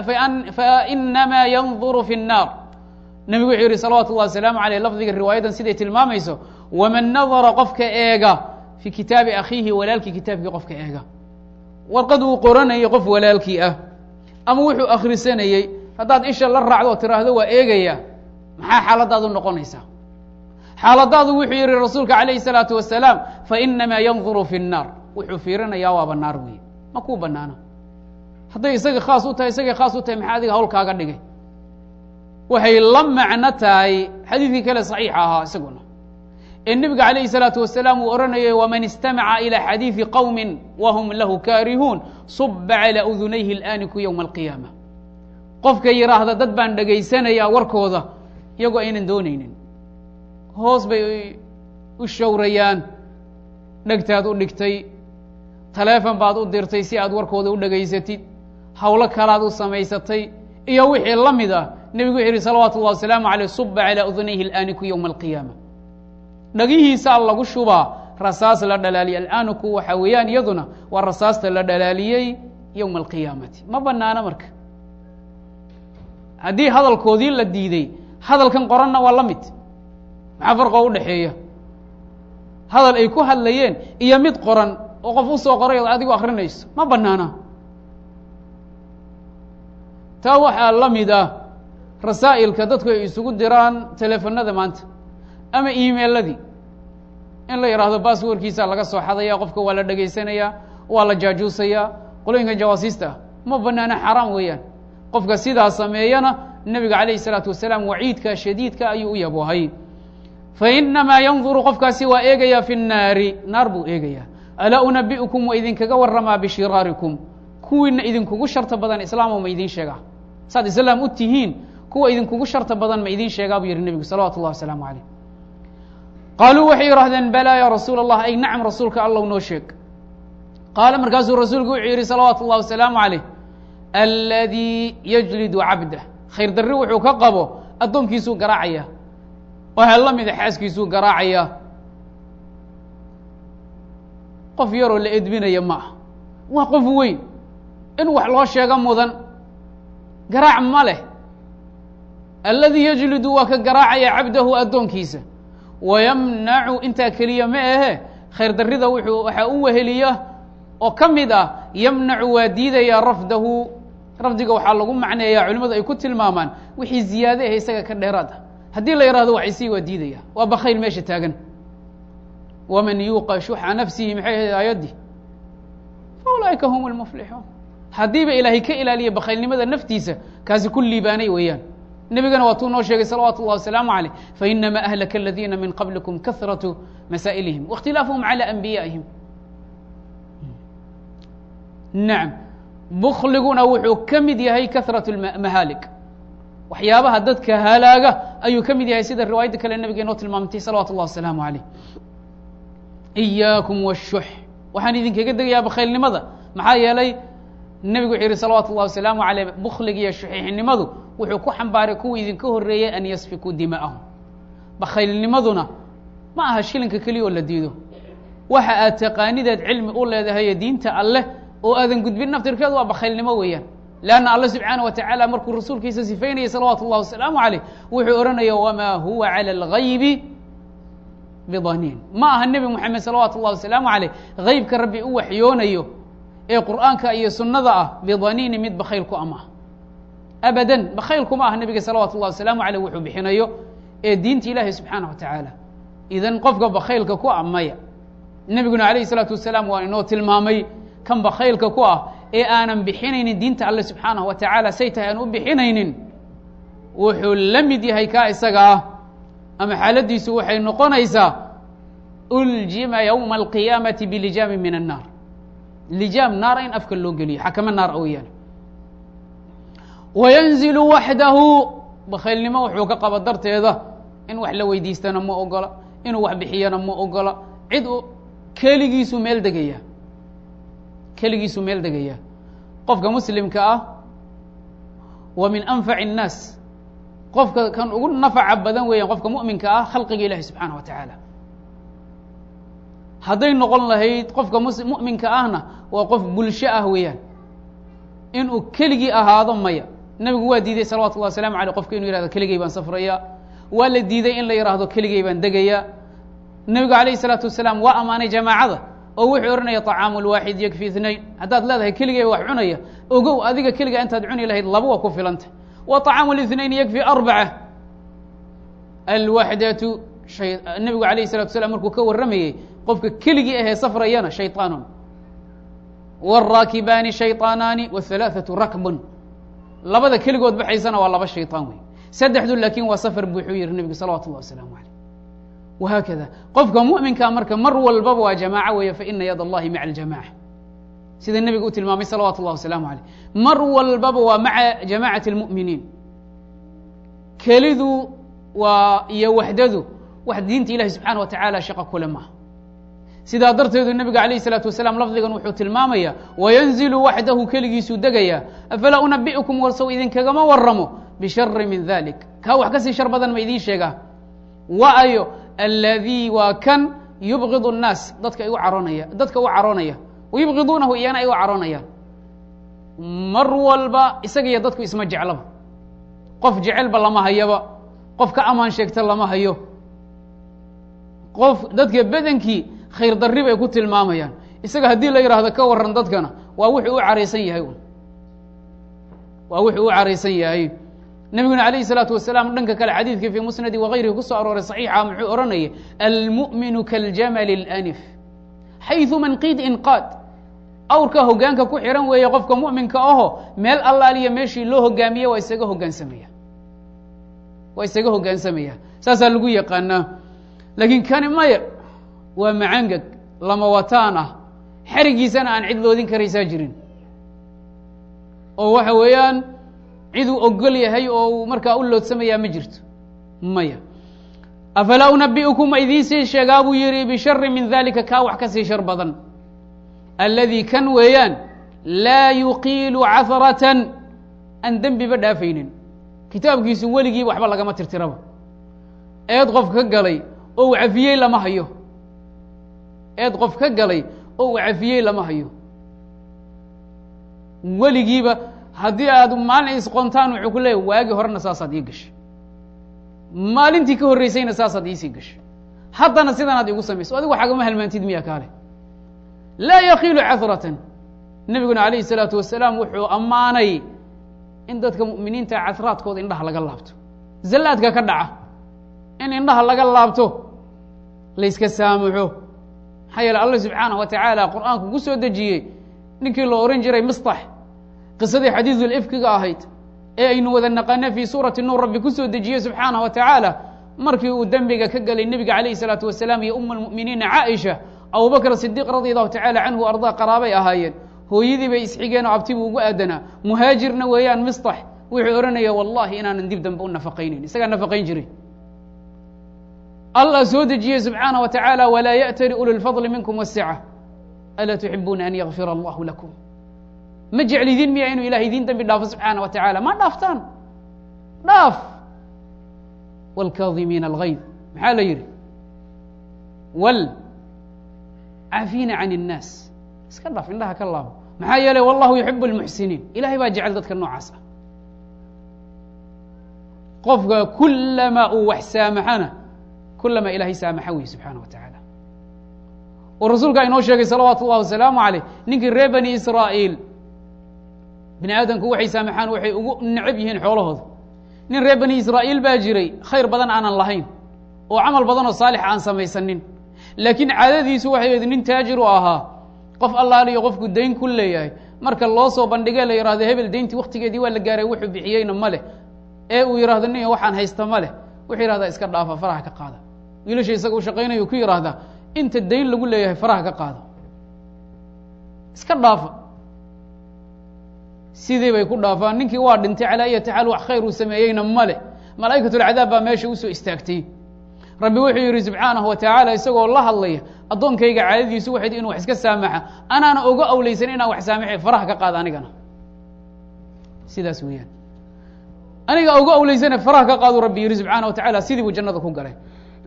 fainama yanduru fi الnar nebigu wuxuu yihi salawatu اllah wasalaamu aleyh lafdiga riwaayadan siday tilmaamayso waman nadara qofka eega fi kitaabi akhiihi walaalkii kitaabkii qofka eega warqad uu qoranayay qof walaalkii ah ama wuxuu akhrisanayey haddaad isha la raacdo oo tiraahdo waa eegaya maxaa xaaladaadu noqonaysaa xaaladaadu wuxuu yihi rasuulka calayhi الsalaatu wasalaam fainama yanduru fi الnar wuxuu fiirinayaa waaba naar weeye ma kuu banaana hadday isaga khaas u tahay isagay khaas u tahay maxaa adiga hawlkaaga dhigay waxay la macno tahay xadiidkii kale saxiixa ahaa isaguna ee nebiga calayhi salaatu wasalaam uu odhanayay waman istamaca ilى xadiidi qowmi wahum lahu kaarihuun suba calى udunayhi اlaaniku ywma alqiyaama qofka yidhaahda dad baan dhegaysanayaa warkooda iyagoo aynan doonaynin hoos bay u showrayaan dhegtaad u dhigtay taleefon baad u dirtay si aad warkooda u dhegaysatid howlo kalaad u samaysatay iyo wixii la mid ah nebigu wuxuu yihi salawaatu اllah wasalaamu aleyh suba calى udunayhi اlaaniku ywma alqiyaama dhagihiisaa lagu shubaa rasaas la dhalaaliyey alaaniku waxa weeyaan iyaduna waa rasaasta la dhalaaliyey ywma alqiyaamati ma banaano marka haddii hadalkoodii la diiday hadalkan qoranna waa la mid maxaa farqoo u dhexeeya hadal ay ku hadlayeen iyo mid qoran oo qof u soo qoray ood adigu akrinayso ma banaana taa waxaa la mid ah rasaa'ilka dadku ay isugu diraan teleefonada maanta ama emailadii in la yidhaahdo basswordkiisa laga soo xadaya qofka waa la dhegaysanayaa waa la jaajuusayaa qolooyinka jawaasiista ah ma banaana xaraam weeyaan qofka sidaa sameeyana nebiga calayhi isalaatu wasalaam waciidka shadiidka ayuu u yaboohay fainamaa yanduru qofkaasi waa eegaya fi الnaari naar buu eegayaa alaa unabi'ukum wa idinkaga waramaa bishiraarikum kuwiina idinkugu sharta badan islaamo ma idin sheegaa saad islaam u tihiin kuwa idinkugu sharta badan ma idin sheegaa buu yihi nebigu salawatu اllah wasalaamu aleyh qaaluu waxay yidhahdeen balaa ya rasuul اllah ay nacam rasuulka allow noo sheeg qaala markaasuu rasuulku wuxuu yihi salawaatu اllah wasalaamu aleyh aladii yajlidu cabdah khayr darri wuxuu ka qabo addoonkiisuu garaacaya waxaa la mida xaaskiisuu garaacaya qof yaroo la edbinaya ma ah waa qof weyn in wax loo sheego mudan garaac ma leh alladii yajlidu waa ka garaacaya cabdahu addoonkiisa wayamnacu intaa keliya ma ahe khayr darrida wuxuu waxaa u weheliya oo ka mid ah yamnacu waa diidaya rafdahu rafdiga waxaa lagu macneeyaa culimadu ay ku tilmaamaan wixii ziyaade ah isaga ka dheeraad ah haddii la yihahdo waxaysii waa diidaya waa bakayl meesha taagan waman yuuqa shuxa nafsihi maxay ahayd aayaddii fa ulaa'ika hum lmuflixuun haddiiba ilaahay ka ilaaliya bakaylnimada naftiisa kaasi ku liibaanay weeyaan nebigana waa tuu noo sheegay salawaatu اllah wasalaamu aleyh fainama ahlaka aladiina min qablikum kahratu masaa'ilihim waاkhtilaafuhum calى anbiyaa'ihim nacam bukliguna wuxuu ka mid yahay kahrat mahaalik waxyaabaha dadka halaaga ayuu ka mid yahay sida riwaayadda kale nebiga inoo tilmaamtay salawatu اllah wasalaamu aleyh iyaakum washux waxaan idinkaga degayaa bakhaylnimada maxaa yeelay nebigu wuxuu yihi salawaatu اllah wasalaamu aleyh bukliga iyo shuxiixnimadu wuxuu ku xambaaray kuwa idinka horeeyey an yasfikuu dima'ahum bakhaylnimaduna ma aha shilinka keliya oo la diido waxa aad taqaanideed cilmi u leedahay diinta alleh oo aadan gudbin naftirkeedu waa bakhaylnimo weeyaan leanna alla subxaana wa tacaala markuu rasuulkiisa sifaynayay salawaatu اllah wasalaamu caleyh wuxuu odhanaya wamaa huwa calى اlgaybi bidaniin ma aha nebi moxamed salawaatu اllah wasalaamu caleyh haybka rabbi u waxyoonayo ee qur'aanka iyo sunnada ah bidaniini mid bakhayl ku ama abadan bakhaylkuma ah nebiga salawaatu اllah wasalaamu caleyh wuxuu bixinayo ee diinta ilaahi subxaana wa tacaala idan qofka bakhaylka ku amaya nebiguna alayhi salaatu wasalaam waa inoo tilmaamay kan bakhaylka ku ah ee aanan bixinaynin diinta alle subxaanahu wa tacaala say tahay aan u bixinaynin wuxuu la mid yahay kaa isaga ah ama xaaladiisu waxay noqonaysaa uljima yowma alqiyaamati bilijaami min annaar lijaam naara in afka loo geliyo xakamo naar ooyaane wayanzilu waxdahu bakhaylnimo wuxuu ka qaba darteeda in wax la weydiistana ma ogola inuu wax bixiyana ma ogola cid keligiisu meel degaya keligiisu meel degaya qofka muslimka ah wa min anfaci الnaas qofka kan ugu nafaca badan weeyaan qofka mu'minka ah khalqiga ilahi subxaanaه wa tacaala hadday noqon lahayd qofka mus mu'minka ahna waa qof bulsho ah weeyaan inuu keligii ahaado maya nebigu waa diiday salawatu اllah waslamu aleyh qofka inuu yihahdo keligay baan safraya waa la diiday in la yidhaahdo keligay baan degaya nebigu alayh الsalaatu wasalaam waa amaanay jamaacada oo wuxuu odhanaya طacaamu lwaaxid yakfi اثnayn haddaad leedahay keligay wax cunaya ogow adiga keliga intaad cuni lahayd laba waa ku filanta wa طacaamu الاثnayn yakfi arbaca alwaxdatu a nebigu alayh الsalatu wasalaam markuu ka warramayey qofka keligii ahee safrayana shayطaanun wالraakibaani shayطaanaani wالثalaaثaةu rakbun labada keligood baxaysana waa laba shayطaan wey saddexdu laakiin waa safar bu wuxuu yihi nebigu salawatu اllah wasalaamu aleyh wahaakada qofka mu'minkaa marka mar walbaba waa jamaaco weeye faina yad allahi maca aljamaca sida nebiga u tilmaamay salawatu اllah wasalaamu aleyh mar walbaba waa maca jamacati اlmu'miniin kelidu waa iyo waxdadu wax diinta ilahi subxaana wa tacaala shaqa kule maaha sidaa darteedu nebiga alayh الsalaatu wasalaam lafdigan wuxuu tilmaamaya wayanzilu waxdahu keligiisuu degaya afalaa unabi'ukum warsow idinkagama waramo bishari min dalik kaa wax kasii shar badan ma idiin sheegaa wa ayo aladii waa kan yubgid الnaas dadka igu caroonaya dadka u caroonaya wayubgiduunahu iyana ay u caroonayaan mar walba isaga iyo dadku isma jeclaba qof jecelba lama hayaba qof ka amaan sheegta lama hayo qof dadka bedenkii khayr darri bay ku tilmaamayaan isaga haddii la yidhaahdo ka waran dadkana waa wuxuu u caraysan yahay waa wuxuu u caraysan yahay nebiguna alayh الsalaatu wasalaam dhanka kale xadiidkii fii musnadi wagayrihi ku soo arooray صaxiixa muxuu odhanayay almu'minu kaاljamali اlanif xayثu manqid inqaad awrka hogaanka ku xihan weeye qofka mu'minka aho meel allaaliya meeshii loo hogaamiye waa isaga hogaansamaya waa isaga hogaansamaya saasaa lagu yaqaanaa laakiin kani maya waa macangeg lama wataan ah xerigiisana aan cid loodin karaysaa jirin oo waxa weeyaan ciduu ogol yahay oo uu markaa u loodsamayaa ma jirto maya afalaa unabi'ukum ma idiin sii sheegaa buu yihi bishari min dalika kaa wax ka sii shar badan alladii kan weeyaan laa yuqiilu cahratan aan dembiba dhaafaynin kitaabkiisu weligiiba waxba lagama tirtiraba eed qof ka galay oo uu cafiyey lama hayo eed qof ka galay oo uu cafiyey lama hayo weligiiba haddii aad maalin isqontaan wuxuu ku leeyahy waagii horena saasaad ii gashay maalintii ka horreysayna saasaad iisii gashay haddana sidanaad igu samayso adigu xagama halmaantid miya kaale laa yakiilu cahratan nebiguna alayhi الsalaatu wasalaam wuxuu ammaanay in dadka mu'miniinta cahraadkooda indhaha laga laabto zallaadka ka dhaca in indhaha laga laabto layska saamaxo maxaa yeele allah subxaanaه wa tacaala qur'aanku ku soo dejiyey ninkii la ohan jiray mistax qisadii xadiidu ifkiga ahayd ee aynu wada naqana fii suurati nuur rabbi ku soo dejiyey subxaanaه wa tacaala markii uu dembiga ka gelay nebiga alayh الsalaatu wasalaam iyo uma اlmu'miniina caaisha abubakr sidiq radi allahu tacala canhu ardaa qaraabay ahaayeen hooyadii bay isxigeen oo abtibuu ugu aadanaa muhaajirna weeyaan mistax wuxuu odhanaya wallahi inaanan dib dambe u nafaqaynayn isagaa nafaqayn jiray allah soo dejiyey subxaanaه wa tacaala walaa yaأtali uli اlfadli minkum wasica alaa tuxibuuna an yakfira allahu lakum ma jeclidiin miya inuu ilahay idiin dembi dhaafo subxaana wa tacaala ma dhaaftaan dhaaf wاlkaadimiina algayd maxaa la yidhi wal caafina can الnaas iska dhaaf indhaha ka laabo maxaa yeelay wallahu yuxib اlmuxsiniin ilahay baa jecel dadka noocaas ah qofka kulamaa uu wax saamaxana kulamaa ilahay saamaxa wey subxaana wa tacaala oo rasuulkaa inoo sheegay salawaatu اllahi wasalaamu aleyh ninkii reer bani israa'iil bini aadamku waxay saamaxaan waxay ugu necab yihiin xoolahooda nin reer bani israa'iil baa jiray khayr badan aanan lahayn oo camal badan oo saalix aan samaysanin laakiin caadadiisu waxay ahayd nin taajir u ahaa qof allaaliyo qofku dayn ku leeyahay marka loo soo bandhigee la yihahdo hebel dayntii waktigeedii waa la gaaray wuxuu bixiyeyna ma leh ee uu yihahdo nin waxaan haysta ma leh wuxuu yihahdaa iska dhaafa faraha ka qaada wiilasha isaga u shaqaynayo ku yihahdaa inta dayn lagu leeyahay faraha ka qaada iska dhaafa sidii bay ku dhaafaan ninkii waa dhintay calaa ayati xaal wax khayr uu sameeyeyna ma leh malaa'ikatulcadaab baa meesha usoo istaagtay rabbi wuxuu yidhi subxaanahu wa tacaala isagoo la hadlaya addoonkayga caadadiisu waxayd inu wax iska saamaxa anaana oga awleysan inaan wax saamaxay faraha ka qaada anigana sidaas weeyaan aniga oga awleysane faraha ka qaadu rabbi yidhi subxaana wa tacala sidii buu jannada ku galay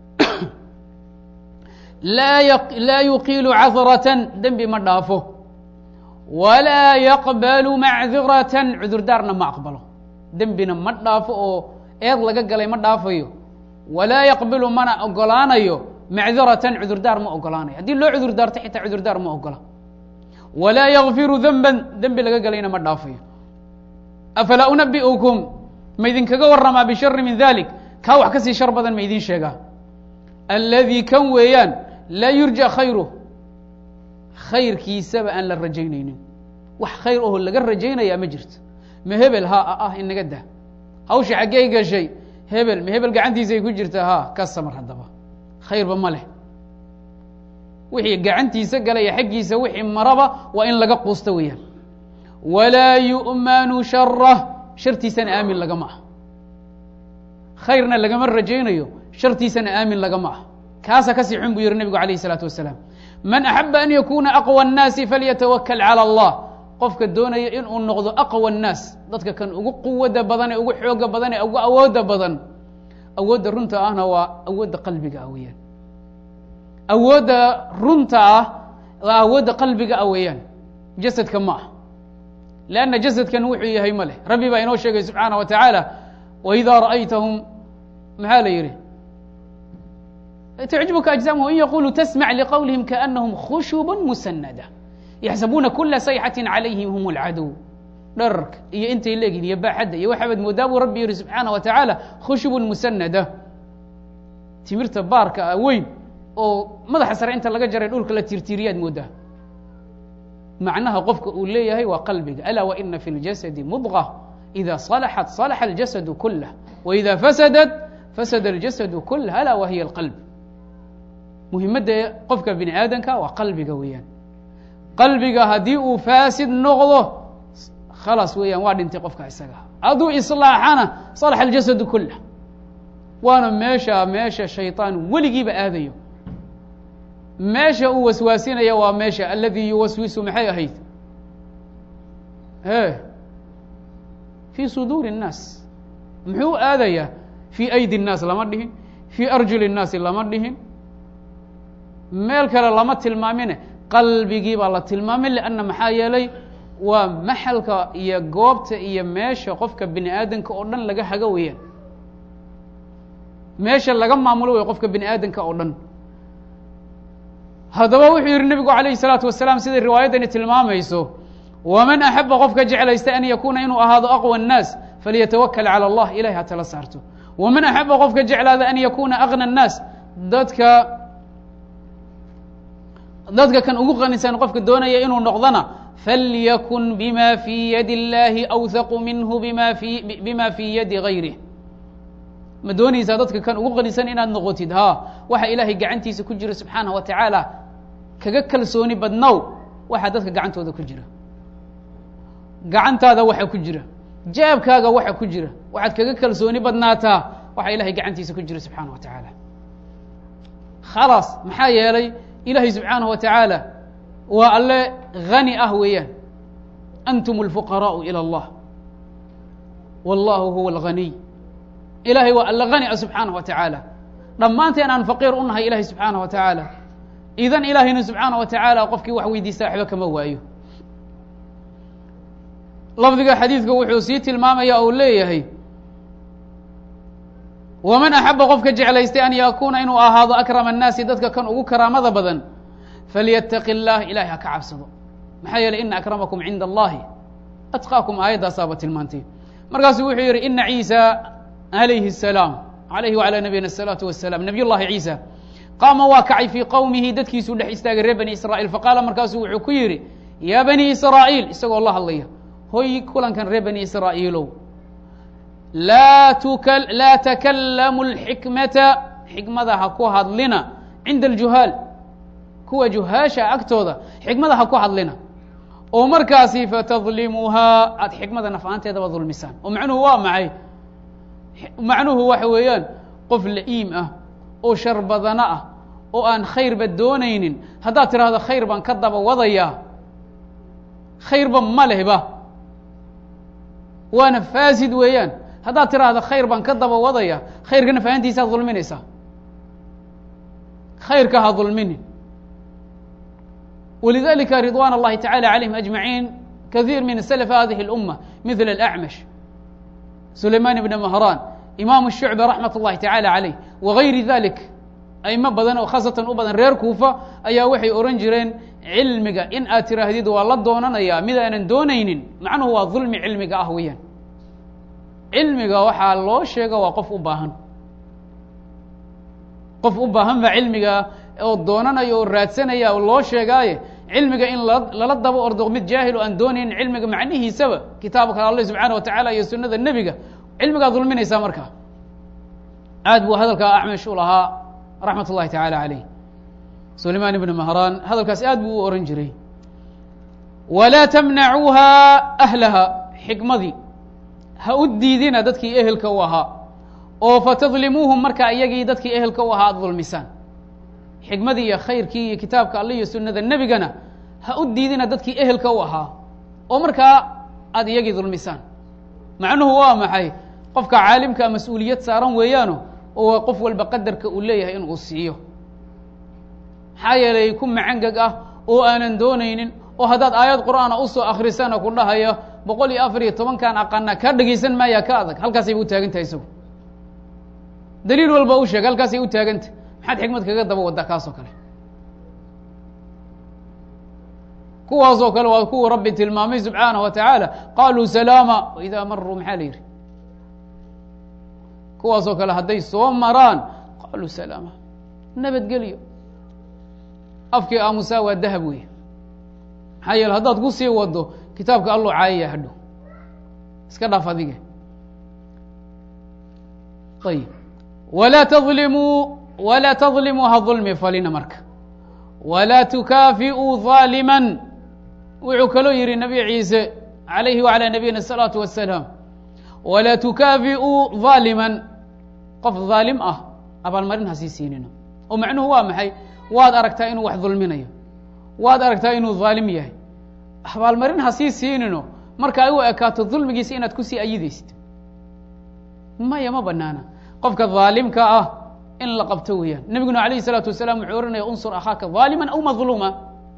laa yuqiilu cahratan dembi ma dhaafo walaa yaqbalu macdiratan cudurdaarna ma aqbalo dembina ma dhaafo oo eed laga galay ma dhaafayo walaa yaqbilu mana ogolaanayo macdiratan cudurdaar ma ogolaanayo haddii loo cudurdaarto xitaa cudurdaar ma ogola walaa yakfiru denban dembi laga galayna ma dhaafayo afalaa unabi'ukum ma idinkaga waramaa bishari min dalik kaa wax kasii shar badan ma idin sheegaa alladii kan weeyaan laa yurja khayruh khayrkiisaba aan la rajaynaynin wax khayr oho laga rajaynayaa ma jirto ma hebel ha ah inaga dah hawsha xaggey gashay hebel ma hebel gacantiisay ku jirtaa ha ka samar haddaba khayrba ma leh wixii gacantiisa galaya xaggiisa wixii maraba waa in laga quusto weeyaan walaa yu'manu sharah shartiisana aamin lagama ah khayrna lagama rajaynayo shartiisana aamin lagama ah kaasa kasii xun buu yihi nebigu alayh isalaatu wasalaam man axaba an yakuna aqwى الnaasi falyatawakl calى اllah qofka doonaya inuu noqdo aqwى الnaas dadka kan ugu quwada badan ee ugu xooga badan ee ugu awooda badan awoodda runta ahna waa awoodda qalbiga ah weeyaan awoodda runta ah waa awoodda qalbiga ah weeyaan jasadka ma ah lanna jasadkan wuxuu yahay ma leh rabbi baa inoo sheegay subxaana wa tacaala waidaa ra'aytahum maxaa la yihi تعجبka أجزامهم in yquluu تsmع لqwلiهim kaأنahm khشhuب muسندة yaxsabuuna kula sayxaة عalayhim hm اlcadow dhararka iyo intay leegin iyo baaxadda iyo waxaabad moodaa buu rabbi yihi subxaanaه wa taعaalى khushuب muسnada timirta baarka weyn oo madaxa sare inta laga jaray dhulka la tirtiriyaad moodaa macnaha qofka uu leeyahay waa qalbiga alا وإna fi الjasد mضغة إida صلxت صلح الجasد kulah وإida faسدت fasd الjasد kulah alا وhiy الqلب muhimadda qofka bini aadamka waa qalbiga weeyaan qalbiga haddii uu faasid noqdo khalaas weeyaan waa dhintay qofka isaga hadduu islaaxana salax aljasadu kulah waana meesha meesha shayطaan weligiiba aadayo meesha uu waswaasinaya waa meesha aladii yuwaswisu maxay ahayd e fii suduuri الnaas muxuu aadayaa fii aydi الnaas lama dhihin fii arjuli الnaasi lama dhihin meel kale lama tilmaamine qalbigii baa la tilmaamay lanna maxaa yeelay waa maxalka iyo goobta iyo meesha qofka bini aadamka oo dhan laga hago weeyaan meesha laga maamulo wey qofka bini aadamka oo dhan haddaba wuxuu yihi nebigu alayh الsalaatu wasalaam siday riwaayaddani tilmaamayso waman axaba qofka jeclaysta an yakuuna inuu ahaado aqwى الnaas falyatawakal calى اllah ilahay ha tala saarto waman axaba qofka jeclaada an yakuna agna الnaas dadka dadka kan ugu qanisan qofka doonaya inuu noqdona falyakun bima fii yadi اllahi awhaqu minhu bima fi bima fii yadi gayrih ma doonaysaa dadka kan ugu qanisan inaad noqotid ha waxa ilaahay gacantiisa ku jira subxaanaه wa tacaala kaga kalsooni badnow waxaa dadka gacantooda ku jira gacantaada waxa ku jira jaabkaaga waxa ku jira waxaad kaga kalsooni badnaataa waxa ilahay gacantiisa ku jira subxaanaه wa tacaala khalaas maxaa yeelay ilahay subxaanaه wa taعaalى waa alle hani ah weeyaan antum اlfuqaraaءu ilى اllah wallahu huwa اlganiy ilahay waa alle hani ah subxaanaه wa taعaalى dhammaanteen aan faqiir u nahay ilahi subxaana wa tacaala idan ilaahayna subxaana wa tacaala qofkii wax weydiista waxba kama waayo lafdiga xadiidka wuxuu sii tilmaamaya ou leeyahay waman axaba qofka jeclaystay an yakuuna inuu ahaado akrama annaasi dadka kan ugu karaamada badan falyataqi اllah ilahay ha ka cabsado maxaa yeeley ina akramakum cinda allahi atqaakum aayaddaasaaba tilmaantay markaasuu wuxuu yihi ina ciisa alayhi الsalaam alayhi wعalى nabiyina الsalaatu wasalaam nabiy llahi ciisa qaama waa kacay fii qowmihi dadkiisuu dhex istaagay reer bani israa'iil faqaala markaasuu wuxuu ku yidhi yaa bani israa'iil isagoo la hadlaya hoy kulankan reer bani israa'iilow laa tuka laa takallamu اlxikmata xikmada ha ku hadlina cinda aljuhaal kuwa juhaasha agtooda xikmada ha ku hadlina oo markaasi fatadlimuuhaa aada xikmada naf-aanteedaba dulmisaan oo macnuhu waa maxay macnuhu waxa weeyaan qof la-iim ah oo shar badano ah oo aan khayrba doonaynin haddaad tidhaahdo khayr baan ka daba wadayaa khayrba ma lehba waana faasid weeyaan haddaad tidhaahdo khayr baan ka daba wadaya khayrkana fahantiisaad dulminaysaa khayrka ha dulminin walidalika ridwan اllahi tacalى عalayhim أجmaعiin kaثيir min slف hadihi الأmة mثl الأعmش sulayman bn mhraan imam الshucba raxmat اllahi tacalى عalayh wغayri dalik aimo badan oo khaasatan u badan reer kuufa ayaa waxay ohan jireen cilmiga in aad tiraahdid waa la doonanaya mid aanan doonaynin macnuhu waa dulmi cilmiga ah weeyaan cilmiga waxaa loo sheega waa qof u baahan qof u baahan baa cilmiga oo doonanaya oo raadsanaya oo loo sheegaaye cilmiga in lala daba ordo mid jaahil oo aan doonaynin cilmiga macnihiisaba kitaabka alle subxaana wa tacaala iyo sunada nebiga cilmigaa dulminaysaa markaa aad buu hadalka acmash u lahaa raxmat ullahi tacaala caleyh sulayman ibn mahraan hadalkaas aad buu u ohan jiray walaa tamnacuuha ahlaha xikmadii ha u diidina dadkii ehelka u ahaa oo fatadlimuuhum markaa iyagii dadkii ehelka u ahaa aada dulmisaan xikmadii iyo khayrkii iyo kitaabka alle iyo sunada nebigana ha u diidina dadkii ehelka u ahaa oo markaa aada iyagii dulmisaan macnuhu waa maxay qofka caalimkaa mas-uuliyad saaran weeyaano oo qof walba qadarka uu leeyahay in uu siiyo maxaa yeelay ku macangeg ah oo aanan doonaynin oo haddaad aayad qur'aana usoo akrisana ku dhahayo boqol iyo afar iyo tobankan aqana kaa dhegaysan maayaa ka adag halkaasay u taagan tahay isagu daliil walba u sheeg halkaasay u taagantah maxaad xikmad kaga daba waddaa kaasoo kale kuwaasoo kale waa kuwa rabbi tilmaamay subxaanaه wa tacaala qaluu salaama waidaa maruu maxaa la yihi kuwaasoo kale hadday soo maraan qaluu salaama nabadgelyo afkii aamusaa waa dahab wey maxaa yeele haddaad ku sii wado kitaabka alloo caayaya hadhow iska dhaaf adige ayib walaa tadlimuu walaa tadlimuu ha dulmi falina marka walaa tukaafi'uu ظaaliman wuxuu kaloo yihi nabi ciise عalayhi وعalى nabiyina الsalaaةu wasalaam walaa tukaafi'uu ظaaliman qof ظaalim ah abaalmarin ha sii siinino oo macnuhu waa maxay waad aragtaa inuu wax dulminayo waad aragtaa inuu ظaalim yahay abaalmarin ha sii siinino marka ay u ekaato dulmigiisa inaad kusii ayidaysid maya ma banaana qofka ظaalimka ah in la qabto weeyaan nebiguna alayه الsalaatu wasalaam wuxuu ohanaya unsur akhaaka ظaalima aw madluuma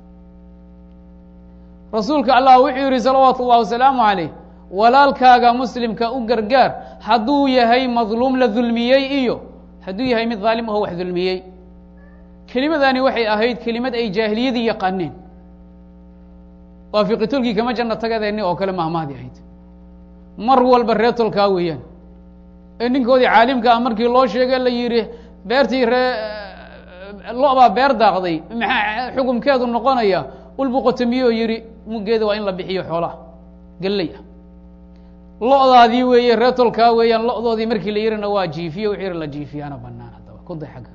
rasuulka allah wuxuu yihi salawaatu اllahi wasalaamu عalayh walaalkaaga muslimka u gargaar hadduu yahay madluum la dulmiyey iyo hadduu yahay mid dhaalim aho wax dulmiyey kelimadani waxay ahayd kelimad ay jaahiliyadii yaqaaneen waa fiqitolkii kama janno tagadeeni oo kale mahmaadi ahayd mar walba reetolkaa weeyaan ee ninkoodii caalimka ah markii loo sheegay la yidhi beertii ree lo-baa beer daaqday maxaa xukumkeedu noqonaya ulbuqotamiyoo yidhi muggeeda waa in la bixiyo xoolaha galley ah lo-daadii weeye reetolkaa weeyaan lo-doodii markii la yihina waa jiifiye wuxuu yihi la jiifiyaana banaan haddaba ku day xagga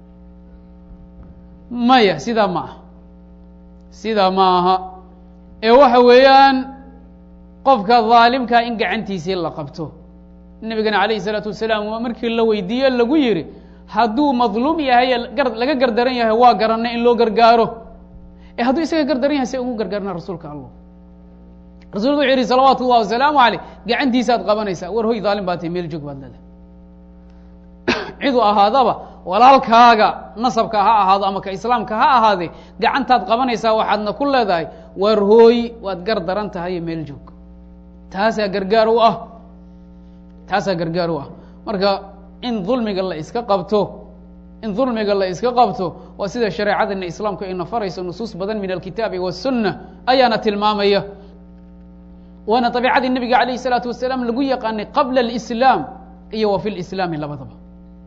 maya sidaa ma aha sidaa ma aha ee waxa weeyaan qofka dhaalimkaa in gacantiisii la qabto nebigana alayh الsalaatu wasalaam markii la weydiiye lagu yihi hadduu madluum yahay laga gardaran yahay waa garanay in loo gargaaro e hadduu isaga gardaran yahay se ugu gargaarna rasuulka allah rasulku wuxuu yihi salawaatu اllah wasalaamu aleyh gacantiisaad qabanaysaa war hoy dhaalim baa tahy meel joog baad leedahay ciduu ahaadaba walaalkaaga nasabka ha ahaado ama ka islaamka ha ahaadee gacantaad qabanaysaa waxaadna ku leedahay waar hooyi waad gar daran tahay meel joog taasaa gargaar u ah taasaa gargaar u ah marka in dulmiga la iska qabto in dulmiga la iska qabto waa sida shareecadana islaamku ayna farayso nusuus badan min alkitaabi waالsunna ayaana tilmaamaya waana طabiicadii nebiga alayh الsalaatu wasalaam lagu yaqaanay qabla اlislaam iyo wa fi lislaami labadaba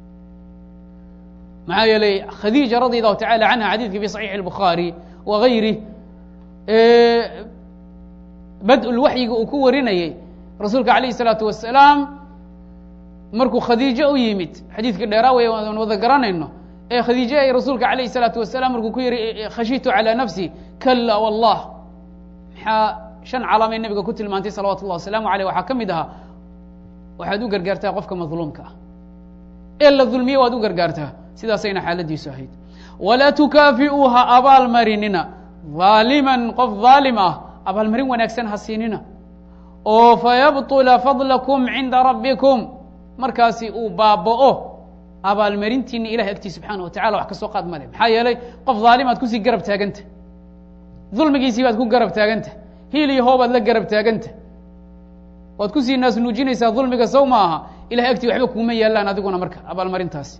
maxaa yeelay khadiija radi allahu tacala canha xadiidkii fi صaxiixi الbukhaari wa gayri bad-ulwaxyiga uu ku warinayey rasuulka alayh الsalaatu wasalaam markuu khadiijo u yimid xadiidkii dheeraa wey aan wada garanayno ee khadiije ay rasuulka alayh الsalaatu wasalaam markuu ku yihi khashitu calى nafsi kala wallah maxaa shan calaamay nebiga ku tilmaantay salawatu اllah wasalaamu aleyh waxaa ka mid ahaa waxaad u gargaartaa qofka madluumka ah ee la dulmiye waad u gargaartaa sidaasayna xaaladiisu ahayd walaa tukaafi'uuha abaalmarinina haaliman qof haalim ah abaalmarin wanaagsan ha siinina oo fayabطula fadlakum cinda rabbikum markaasi uu baaba'o abaalmarintiina ilahay agtii subxaana wa tacala wax ka soo qaad male maxaa yeelay qof haalimaad kusii garab taaganta dulmigiisii baad ku garab taaganta hiil iyo hoobaad la garab taaganta waad kusii naas nuujinaysaa dulmiga sow ma aha ilahay agtii waxba kuuma yaalaan adiguna marka abaalmarintaasi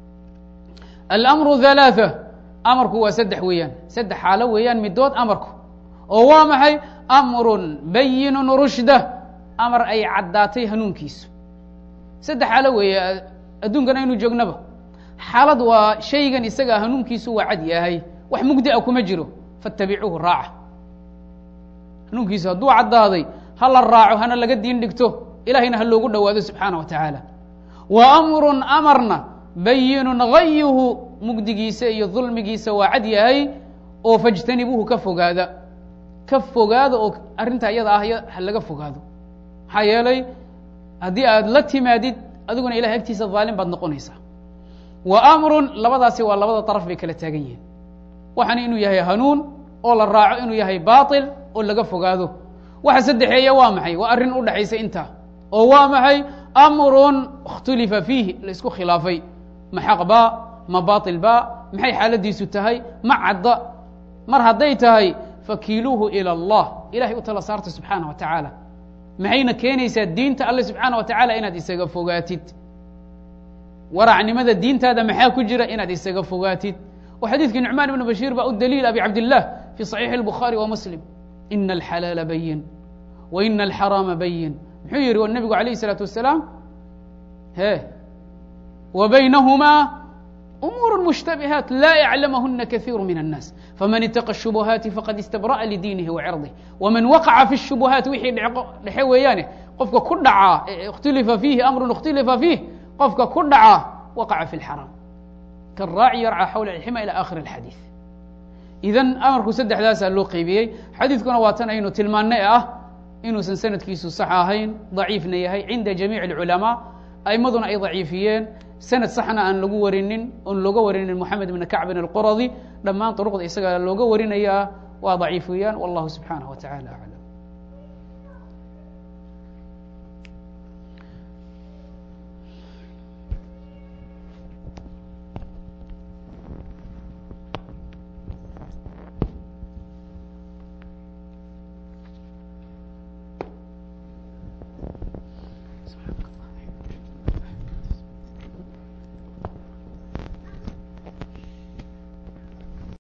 alamru halaatha amarku waa saddex weeyaan saddex xaalo weeyaan midood amarku oo waa maxay amrun bayinun rushda amar ay caddaatay hanuunkiisu saddex xaalo weeye adduunkan aynu joognaba xaalad waa shaygan isaga hanuunkiisu waa cad yahay wax mugdi a kuma jiro fattabicuuhu raaca hanuunkiisu hadduu caddaaday ha la raaco hana laga diin dhigto ilahayna ha loogu dhowaado subxaana wa tacaala wa amrun amarna bayinun gayuhu mugdigiisa iyo dulmigiisa waa cad yahay oo fajtanibuuhu ka fogaada ka fogaada oo arrintaa iyada ah ha laga fogaado maxaa yeelay haddii aad la timaadid adiguna ilahay agtiisa dhaalim baad noqonaysaa wa amrun labadaasi waa labada daraf bay kala taagan yihiin waxaana inuu yahay hanuun oo la raaco inuu yahay baatil oo laga fogaado waxa saddexeeya waa maxay waa arrin u dhexaysa intaa oo waa maxay amrun ikhtulifa fiihi la isku khilaafay ma xaq ba ma baatil ba maxay xaaladiisu tahay ma cadda mar hadday tahay fakiiluuhu ilى اllah ilahay u tala saarta subxaana wa tacaala maxayna keenaysaa diinta alle subxaana wa tacaala inaad isaga fogaatid waracnimada diintaada maxaa ku jira inaad isaga fogaatid oo xadiidkii nucmaan ibnu bashiir baa u daliil abi cabdilah fi صaxiixi الbukhaari wa muslim ina alxalaala bayin wa ina alxaraama bayin muxuu yihi nebigu alayh الsalaatu wasalaam he wa baynahumaa umuur mushtabihaat laa yaclamahuna kaiiru min الnaas faman itaqa الshubuhaati faqad istabra'a lidiinihi wacirضih waman waqaca fi الshubuhaat wixii dhexe weeyaane qofka ku dhacaa اkhtulifa fiihi amrun اkhtulifa fiih qofka ku dhaca waqaca fi اlxaraam karaaci yarca xawla alxima ilى akhir اlxadiiث idan amarku saddexdaasaa loo qeybiyey xadiidkuna waa tan aynu tilmaannay ah inuusan sanadkiisu sax ahayn daciifna yahay cinda jamiic اlculamaa aimaduna ay daciifiyeen sanad saxna aan lagu warinin oon looga warinin moxamed ibn kacbin alquradi dhammaan duruqda isaga looga warinayaa waa daciif weeyaan wallahu subxaanaه wa tacala aclam